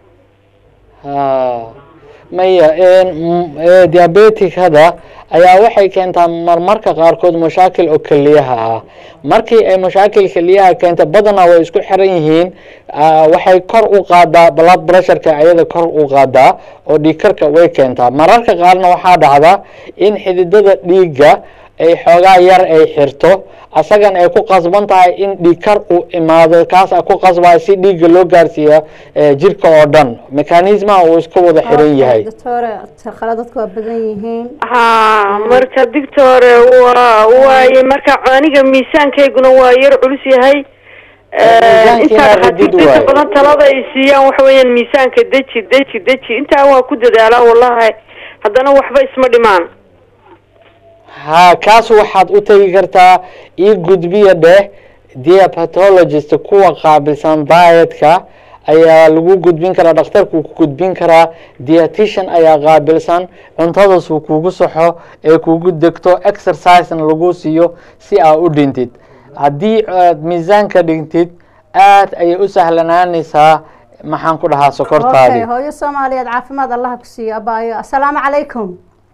ha maya diabeticada ayaa waxay keentaa marmarka qaarkood mashaakil oo keliyaha ah markii ay mashaakil keliyaha keenta badanaa way isku xiran yihiin waxay kor u qaadaa blood pressureka ayada kor u qaadaa oo dhiigkarka way keentaa mararka qaarna waxaa dhacda in xididada dhiigga ay xoogaa yar ay xirto asagan ay ku qasban tahay in dhiigkar uu imaado kaas a ku qasbaya si dhiigga loo gaarsiiya jirka oo dhan mekanismaha uu iska wada xiran yahay doctore khaladadku waa badan yihiin ha marka dictore waa waaye marka aniga miisaankayguna waa yar culus yahay intaa dhakhaatiirta inta badan talada ay siiyaan waxa weeyaan miisaanka deji deji deji intaa waa ku dadaalaa wallahi haddana waxba isma dhimaan ha kaas waxaad u tegi kartaa io gudbiya dheh diapatologist kuwa qaabilsan dietka ayaa lagu gudbin karaa dhakhtarkuu ku gudbin karaa dietitian ayaa qaabilsan cuntadaasuu kugu saxo ee kugu degto exercisena lagu siiyo si aa u dhintid haddii aad miisaanka dhintid aad ayay u sahlanaanaysaa maxaan ku dhahaa sokortaadii okay hooyo soomaaliyeed caafimaad allaha ku siiyo abaayo assalaamu calaykum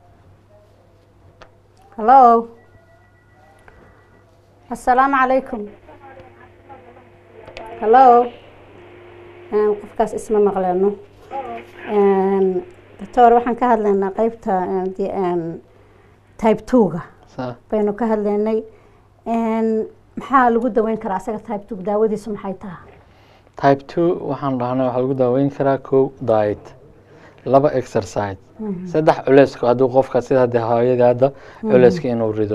hallo assalaamu calaykum hallo qofkaas isma maqleeno doctor waxaan ka hadlaynaa qeybta type two-ga baynu ka hadlaynay maxaa lagu daweyn karaa asaga type two daawadiisu maxay tahay type two waxaan dhahnay waxaa lagu daaweyn karaa kow diet laba exercise saddex culeyska hadduu qofka sida hadde hooyadii hadda culeyska inuu rido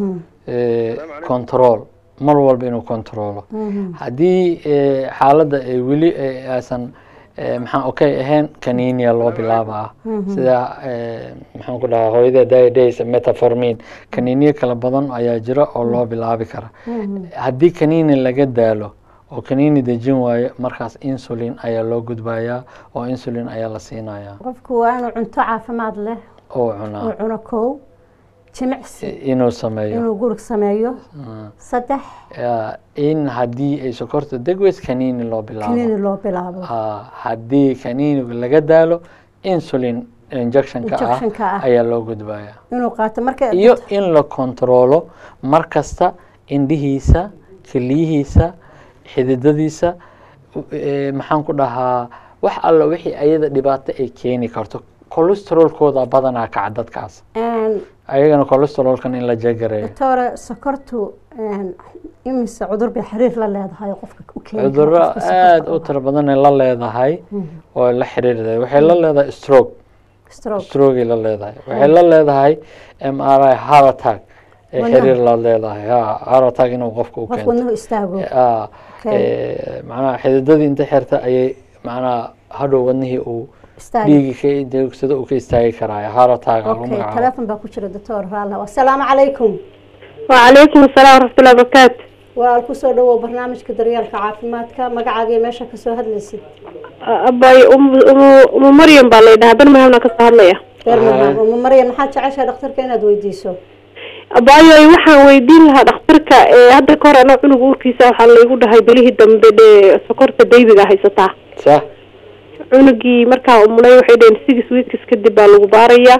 control mar walba inuu controlo haddii xaaladda ay weli aysan maxaan okay ahayn kaninia loo bilaabaa sida maxaan ku dhahaa hooyada diadays metaformin kaniiniya kala badan ayaa jira oo loo bilaabi kara haddii kaniini laga daalo oo kaniini dejin waayo markaas insulin ayaa loo gudbayaa oo insulin ayaa la siinayaa qofku waa inuu cunto caafimaad leh oo uu cunaa cuno kow jimicsi inuu sameeyo inuu gurig sameeyo saddex Ya, in haddii ay sokorta degweys kaniini loo bilaabo kaniini loo bilaabo Ah, haddii kaniiniga laga daalo insulin injectionka Injectionka ah. ah ayaa loo gudbayaa inuu qaato marka iyo in la kontrolo mar kasta indhihiisa keliyihiisa xididadiisa u- eh, maxaan ku dhahaa wax alla wixii ayada dhibaato ay keeni karto cholesterolkooda badanaa kaca dadkaas Een, ayagana cholesterolkan in la jegareeyo doctore sokortu een, imise cudur bay xiriir la leedahay oo qofka u keeni kara cudurro qofka sokorta aada u qaba? tiro badan ay la leedahay oo la xiriirday waxay la leedahay stroke stroke strogay la leedahay waxay la leedahay m r i heart attack ay Wadnaha. xiriir la leedahay ha heart attack inuu qofka u qof keento wadnuhu istaago Ah, Okay. eh, macnaha xididadii inta xirta ayay macnaha hadhow wadnihii uu istaag dhiigi ka deegsado uu ka istaagi karaayo heart attack lagu okay magacaabo teleefon baa ku jira doctor raalla assalaamu calaykum وعليكم السلام ورحمة الله وبركاته waa kusoo dhawow barnaamijka daryeelka caafimaadka magacaaga iyo meesha kasoo hadlaysid أباي أم أم أم مريم بالله ده هذا المهم كسر هذا reer Haa. mahaan uma maryan maxaad jeceshahay dhakhtarka inaad weydiiso abaayo waxaan weydiin lahaa dhakhtarka ee hadda ka hor anoo cunug uurkiisa waxaa laygu dhahay belihii dambe dhee sokorta daybiga haysataa sah cunugii markaa umulay waxay dhaheen six weeks kadib baa lagu baarayaa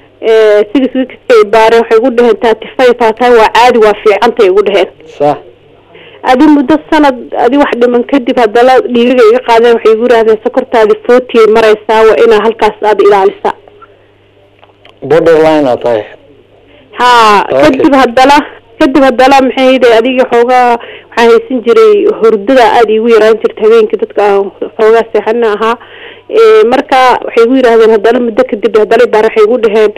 six weeks ay baareen waxay igu dhaheen thirty five aa tahay waa caadi waa fiicantay igu dhaheen sah adi muddo sanad adi wax dhiman kadib haddana dhiigaga iga qaadeen waxay igu yidhahdeen sokortaadi forty ay maraysaa waa inaa halkaas aada ilaalisa borderline aa tahay ha Okay. kadib haddana kadib haddana maxay hayde adiga xoogaa waxaa haysan jiray hurdada aada iigu yaraan jirta habeenkii dadka aan xoogaa seexana ahaa Eh, marka waxay igu yidhahdeen haddana muddo kadib haddana baar waxay igu dhaheen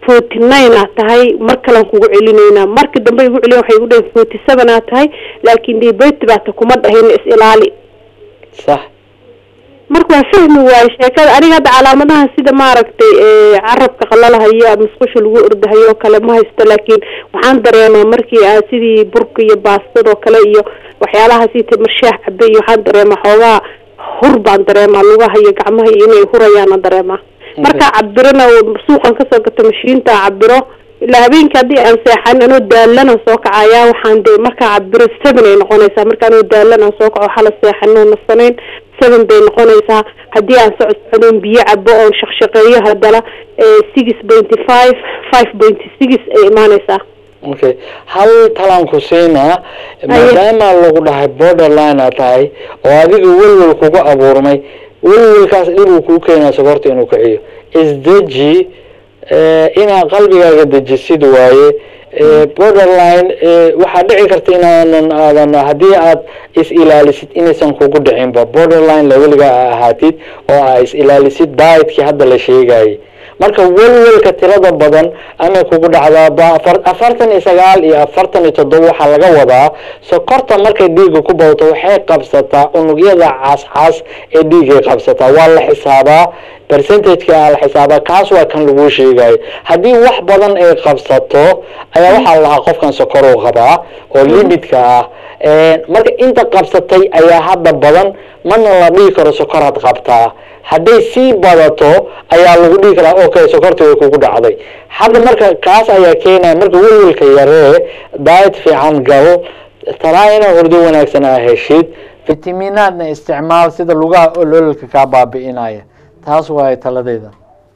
forty nine aa tahay mar kalean kugu celinaynaa marka dambe igu celiyan waxay igu dhaheen forty seven aa tahay laakiin diabetes baata kuma dhahin is ilaali sax marka waa fahmi waayo sheekada aniga hadda calaamadaha sida maaragtay carabka qalalahayo ama musqusha lagu ordahayo oo kale ma haysto laakiin waxaan dareemaa markii aa sidii burka iyo baastadoo kale iyo waxyaalaha sii tamarshaah cabe iyo waxaan dareemaa xoogaa hur baan dareemaa lugaha iyo gacmaha iyo inay hurayaana dareemaa markaa cabirana suuqan kasoo gato mashiinta cabiro ilaa habeenkii haddii aan seexan anoo daalana soo kacayaa waxaan de markaa cabiro seven ay noqonaysaa marka anoo daalan aan soo kaco hala seexanoo nasanayn seven bay noqonaysaa haddii aan socod socdoon biyo cabo oon shaqshaqeeyo haddana six pointy five five pointy six ay imaanaysaa okay hal talaan ku siinaa maadaama lagu dhahay borderline aa tahay oo adiga welwel kugu abuurmay welwelkaas dhib uu kuu keenaa sokorta inuu kiciyo isdeji inaad qalbigaaga dejisid waaye borderline waxaa dhici karta inaanan aadan haddii aad is ilaalisid inaysan kugu dhicinba borderline leveliga a ahaatid oo aa is ilaalisid dietkii hadda la sheegayay marka welwelka tirada badan amay kugu dhacdaa ba afartan iyo sagaal iyo afartan iyo toddoba waxaa laga wadaa sokorta markay dhiigga ku badato waxay qabsataa unugyada cascas ee dhiiggay qabsataa waa la xisaabaa percentageka la xisaabaa kaas waa kan laguu sheegayo haddii wax badan ay qabsato ayaa waxaa lahaa qofkan sokoruu qabaa oo limitka ah marka inta qabsatay ayaa hadda badan mana la dhihi karo sokoraad qabtaa hadday sii badato ayaa lagu dhihi karaa okay sokorta way kugu dhacday hadda marka kaas ayaa keenaya marka welwelka yaree diet fiican gal talaa inaa hurdo wanaagsan aa heshid fitaminaadna isticmaal sida lugaha olololka kaa baabi'inaya taas waayo taladeeda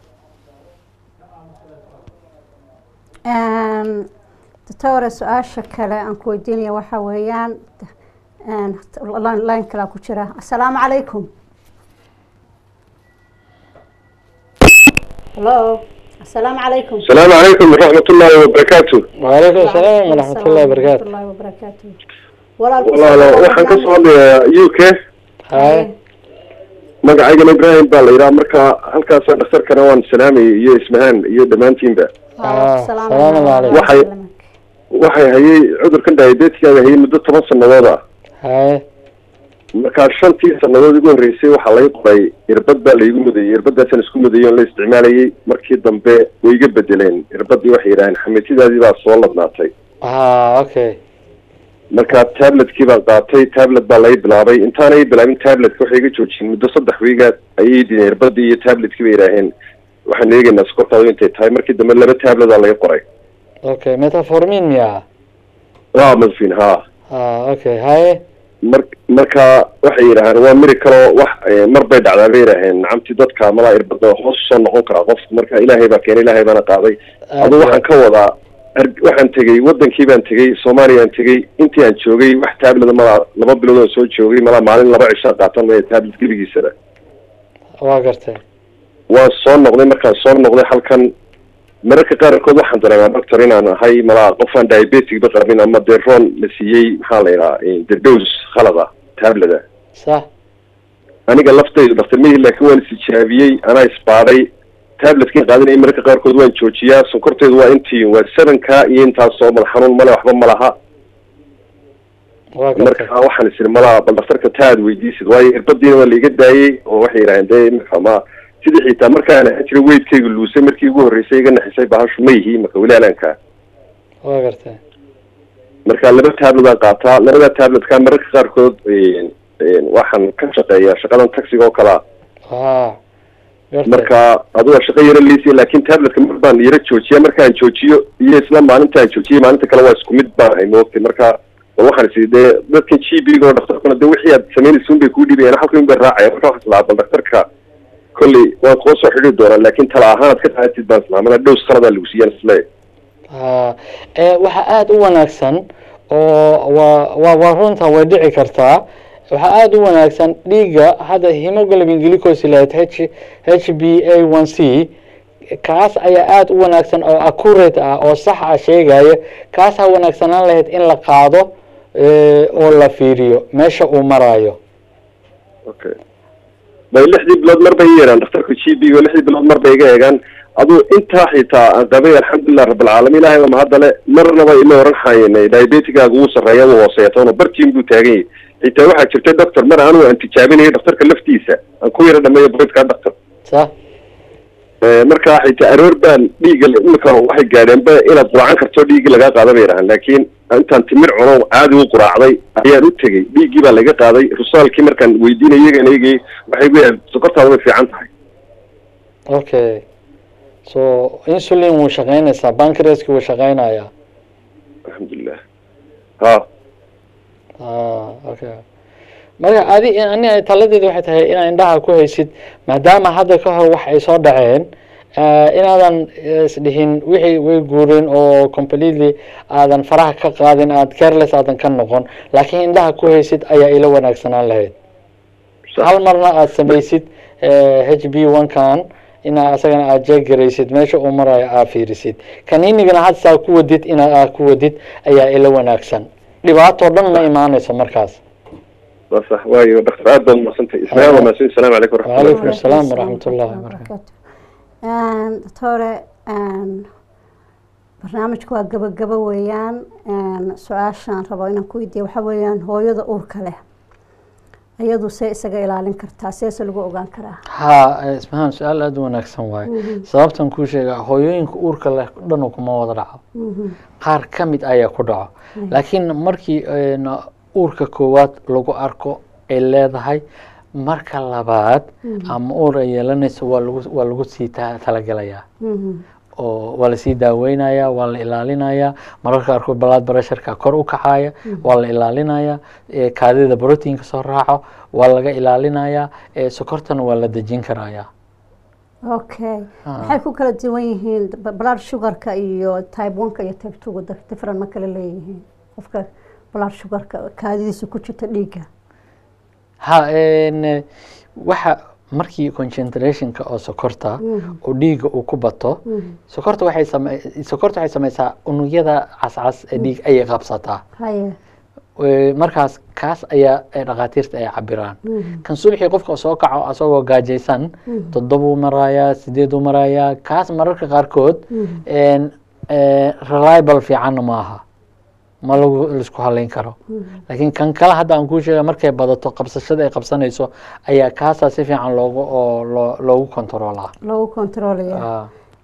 doctore su-aasha kale aan ku weydiinaya waxaa weeyaan line kalaa ku jira assalaamu calaykum hello assalaamu calaykum السلام عليكم ورحمة الله وبركاته وعليكم السلام ورحمة الله وبركاته الله وبركاته walaal والله لو waxaan ka soo hadlayaa UK hay magacaygana Ibrahim baa la yidhaha marka halkaas dhakhtarkana waan salaamayay iyo ismahaan iyo dhammaantiinba salaam alaikum. Waxay- waxay hayay cudurkan diabetiga hayay muddo toban sannadood ah hay markaa shantii sannadood ugu horreysay waxaa laga qoray irbad baa laygu mudayay irbadaasaan isku mudayay oon la isticmaalayay markii dambe way iga bedeleen irbadii waxay yidhaaheen xamitidaadii baa soo ladnaatay ah okay marka tabletkii baan qaatay tablet baa laga bilaabay intaanay bilaabin tabletka waxay iga joojiyeen muddo saddex wiigaad ayay dideen irbadii iyo tabletkii bay yidhaaheen waxaan eegaynaa sokortaadu intay tahay markii dambe laba tablet aa laga qoray okay metformin miya waa madfin ha ah okay hay mar marka waxay yidhaaheen waa miri kaloo wax eh, mar bay dhacdaa bay yidhaaheen nacamtii dadka malaa irbada hoos soo noqon karaa qofka marka ilaahay baa keenay ilaahay baana qaaday adu waxaan ka wadaa ar- waxaan tegey wadankii baan tegey soomaaliyaan tegey intii aan joogay wax tablet malaa laba bilood oo soo joogay malaa maalin laba cishaa qaatan maya tablet gebigiisaba waa gartay waan soo noqday markaan soo noqday halkan mararka qaarkood waxaan dareemaa doctor inaan ahay malaa qofaan diabetic ba qabin ama dee roon la siiyey maxaa la yidhaha the dose khalada tableta sax aniga laftaydu dhaktar mihi laakiin waan isijaabiyey anaa isbaadhay tabletkin qaadanayay mararka qaarkood waan joojiyaa sonkorteedu waa intii waa sevenka iyo intaasoo madax xanuun male waxba ma laha waa gartay marka waxaan isiri malaa bal dhaktarka ta aad weydiisid waayo irbadiina waa laiga daayey oo waxay yidhaaheen dee marka ma sidii xitaa markaan ahaan jiray weydkayga luusay markii ugu horreysay iga naxisay bahashu ma yihi marka weli alaanka waa gartay marka laba tablet aan qaataa labada tabletka mararka qaarkood een, een, waxaan ka shaqeeyaa shaqadan taxiga oo kalea ah gartay marka aduga shaqo yaro liisiya laakin tabletka mar baan yaro joojiya markaan joojiyo iyo isla maalintaan joojiyay maalinta kale waa isku mid baan ahay moogtay marka bal waxaan isi dee dadkan g b oo dhaktarkuna de wixii aad samaynaysa un bay kuu dhibayaan halka un bay raacaya marka waxaan islaa bal dhaktarka kolley waan koo soo xidhi doonaa laakin tala ahaan aad ka qaadatid baan islaa mana dhows khaladaa lagu siiyaan isle ha ee waxaa aada u wanaagsan oo waa waa waa runta way dhici kartaa waxaa aada u wanaagsan dhiigga hadda hemoglobin glycosilate h h b a one c kaas ayaa aada u wanaagsan oo accurate ah oo sax ah sheegaya kaasaa wanaagsanaan lahayd in la qaado ee, oo la fiiriyo meesha uu marayo okay bay lixdii bilood mar bay i yeedhaan dhakhtarka g b oo lixdii bilood mar bay iga eegaan aduu intaa xitaa aan qabay alxamdulilah rabbilcaalamiin ilahay baa mahadale marnaba ima oran haynay diabetigaaga wuu sarreeya wuu hooseeya toona bartiin buu taagan yahay xitaa waxaa jirtay doctor mar anigu aan tijaabinayo dhaktarka laftiisa aan ku yara dhameeyo boydkaa doctor sax markaa xitaa aroor baan dhiigga imika waxay gaadheenba inaad quraacan karto dhiiggii lagaa qaada bay yidhahaan laakiin intaan timir cuno caadi u quraacday ayaan u tegey dhiiggii baa laga qaaday rusaalkii markaan weydiinay iyagan eegay waxay gu yahay sokortaada way fiican tahay okay so insulin wuu shaqeynaysaa bancreaski wuu shaqeynayaa alxamdulilah ha ah okay marka adi ani ay taladeedu waxay tahay inaad indhaha ku haysid maadaama hadda ka hor wax ay soo dhaceen inaadan isdhihin wixii way guureen oo completely aadan faraha ka qaadin aad careless aadan ka noqon laakiin indhaha ku haysid ayaa ila wanaagsanaan lahayd hal marna aad samaysid h b one kan inaa asagana aad jeegaraysid meesha uu marayo aad fiirisid kaniinigana had saa ku wadid inaa aad ku wadid ayaa ila wanaagsan dhibaatoo dhan ma imaanayso markaas waa sax waayo dhaktar aad baad umadsantay ismaaiil waa mahadsan asalaamu calaykum waraxmatullah wacalaykum asalaam waraxmat ullahi wabarakatu doctore barnaamijku waa gabagabo weeyaan su-aashaan rabo inaan ku weydiiya waxaa weeyaan hooyada uurka leh iyadu see isaga ilaalin kartaa seese lagu ogaan karaa ha ismahaan su-aal aada u wanaagsan waaye sababtan kuu sheega hooyooyinka uurka leh dhan kuma wada dhaco qaar ka mid ayaa ku dhaco laakiin markii uurka koowaad lagu arko ay leedahay marka labaad ama uur ay yeelanayso waa lagu waa lagu sii talagelayaa oo waa lasii daaweynayaa waa la ilaalinayaa mararka qaarkood balaad barasharka kor u kacaya waa la ilaalinayaa kaadida brotiinka soo raaco waa laga ilaalinayaa sokortana waa la dejin karayaa okay maxay ku kala duwan yihiin blood sugarka iyo type oneka iyo type twoga different ma kala leeyihiin qofka blood sugarka kaadidiisa ku jirta dhiigga ha waxa markii concentrationka oo sokorta oo dhiigga uu ku bato sokorta waxay same sokorta waxay sameysaa unugyada cascas ee dhiig ayay qabsataa haye markaas kaas ayaa dhakhaatiirta ay cabiraan kan subaxii qofka soo kaco asagoo gaajaysan toddobuu marayaa sideeduu marayaa kaas mararka qaarkood reliable fiicanna maaha ma lagu laisku haleyn karo laakiin kan kale hadda aan kuu sheega markay badato qabsashada ay qabsanayso ayaa kaasaa si fiican loogu oo loo loogu controlaa loogu controlaya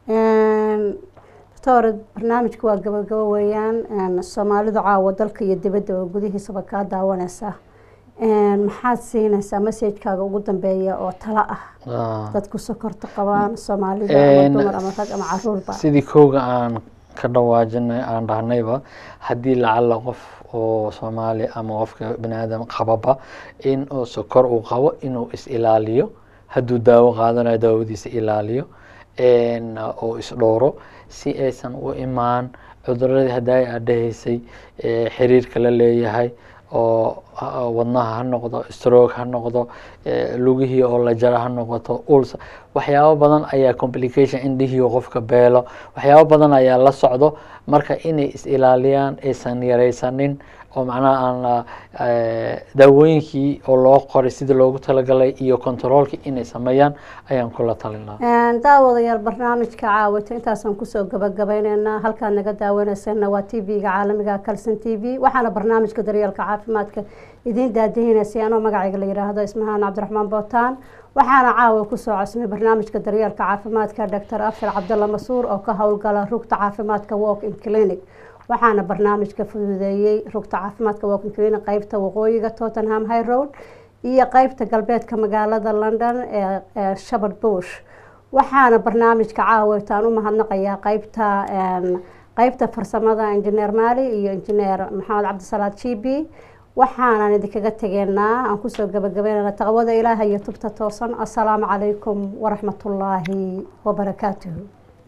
doctor barnaamijku waa gabagabo weeyaan soomaalidu caawa dalka iyo dibadda oo gudihiisaba kaa daawanaysa maxaad siinaysaa messagekaaga ugu dambeeya oo talo ah dadku sokorta qabaan soomaalida ama dumar ama rag ama caruurba sidii kooga aan ka dhawaajinay aan dhahnayba haddii lacala qof oo soomaali ama qofka bani aadam qababa in uu sokor uu qabo inuu is ilaaliyo hadduu daawo qaadanayo daawadiisa ilaaliyo oo isdhowro si aysan u imaan cuduradii haddaay aad dhahaysay xiriirka la leeyahay oo wadnaha ha noqdo stroke ha noqdo lugihii oo la jara ha noqoto uls waxyaabo badan ayaa complication indhihii qofka beelo waxyaabo badan ayaa la socdo marka inay is ilaaliyaan aysan yaraysanin oo macnaha aan daawooyinkii oo loo qoray sidii loogu talagalay iyo controolkii inay sameeyaan ayaan kula talin lahaa daawadayaal barnaamijka caawita intaasaan kusoo gabagabayneynaa halkaad naga daawaneysana waa t v-ga caalamiga calson t v waxaana barnaamijka daryeelka caafimaadka idiin daadihineysay anoo magacayga la yidhaahdo ismahaan cabdiraxmaan bootaan waxaana caawa kusoo cosmay barnaamijka daryeelka caafimaadka doctor afshar cabdalla masuur oo ka howlgala rugta caafimaadka walk in clinic waxaana barnaamijka fududeeyey rugta caafimaadka walk in clinic qeybta waqooyiga tottenham high road iyo qeybta galbeedka magaalada london ee shabard bush waxaana barnaamijka caawitaan u mahadnaqayaa qeybta qeybta farsamada injineer maali iyo injineer maxamed cabdisalaad g b waxaanan idinkaga tegeynaa aan kusoo gabagabeynana taqwada ilaaha iyo tubta toosan assalaamu calaykum waraxmatullaahi wabarakaatuhu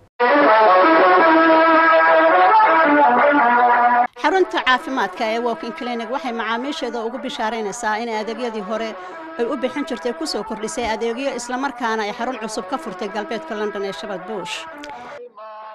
xarunta caafimaadka ee walking clinic waxay macaamiisheeda ugu bishaaraynaysaa in adeegyadii hore ay u bixin jirtay kusoo kordhisay adeegyo islamarkaana ay xarun cusub ka furtay galbeedka london ee shabad bush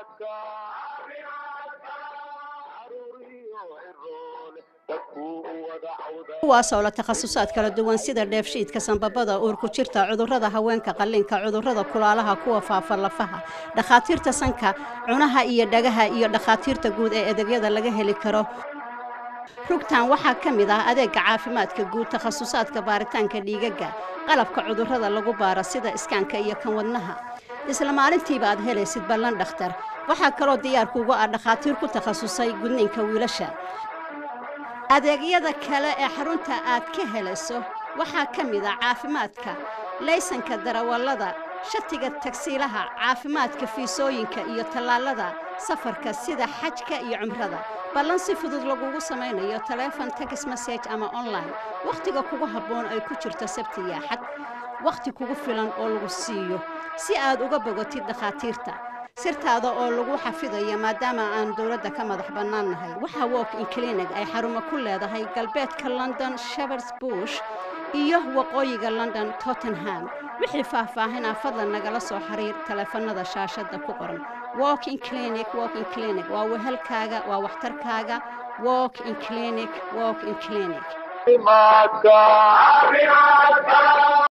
dadku kuwaasoo la takhasusaad kala duwan sida dheefshiidka sanbabada uurku jirta cudurrada haweenka qallinka cudurrada kulaalaha kuwa faafa lafaha dhakhaatiirta sanka cunaha iyo dhagaha iyo dhakhaatiirta guud ee adeegyada laga heli karo rugtan waxaa ka mid ah adeega caafimaadka guud takhasusaadka baaritaanka dhiigaga qalabka cudurrada lagu baaro sida iskaanka iyo kan wadnaha isla maalintiiba aad helaysid ballan dhakhtar waxaa kaloo diyaarkuugu ah dhakhaatiir ku takhasusay gudniinka wiilasha adeegyada kale ee xarunta aad ka helayso waxaa ka mid ah caafimaadka laysanka darawallada shatiga tagsiilaha caafimaadka fiisooyinka iyo tallaalada safarka sida xajka iyo cumrada ballan si fudud lagugu samaynayo taleefon tex message ama online wakhtiga kugu habboon ay ku jirto sabti iyo axad wakhti kugu filan oo lagu siiyo si aad uga bogotid dhakhaatiirta sirtaada oo lagu xafidayo maadaama aan dowladda ka madax bannaan nahay waxaa walk in clinic ay xarumo ku leedahay galbeedka london shepherds bush iyo waqooyiga london tottenham wixii faahfaahinaa fadlan nagala soo xiriir taleefanada shaashadda ku qoran walk in clinic walk in clinic waa wehelkaaga waa waxtarkaaga walk in clinic walk in clinic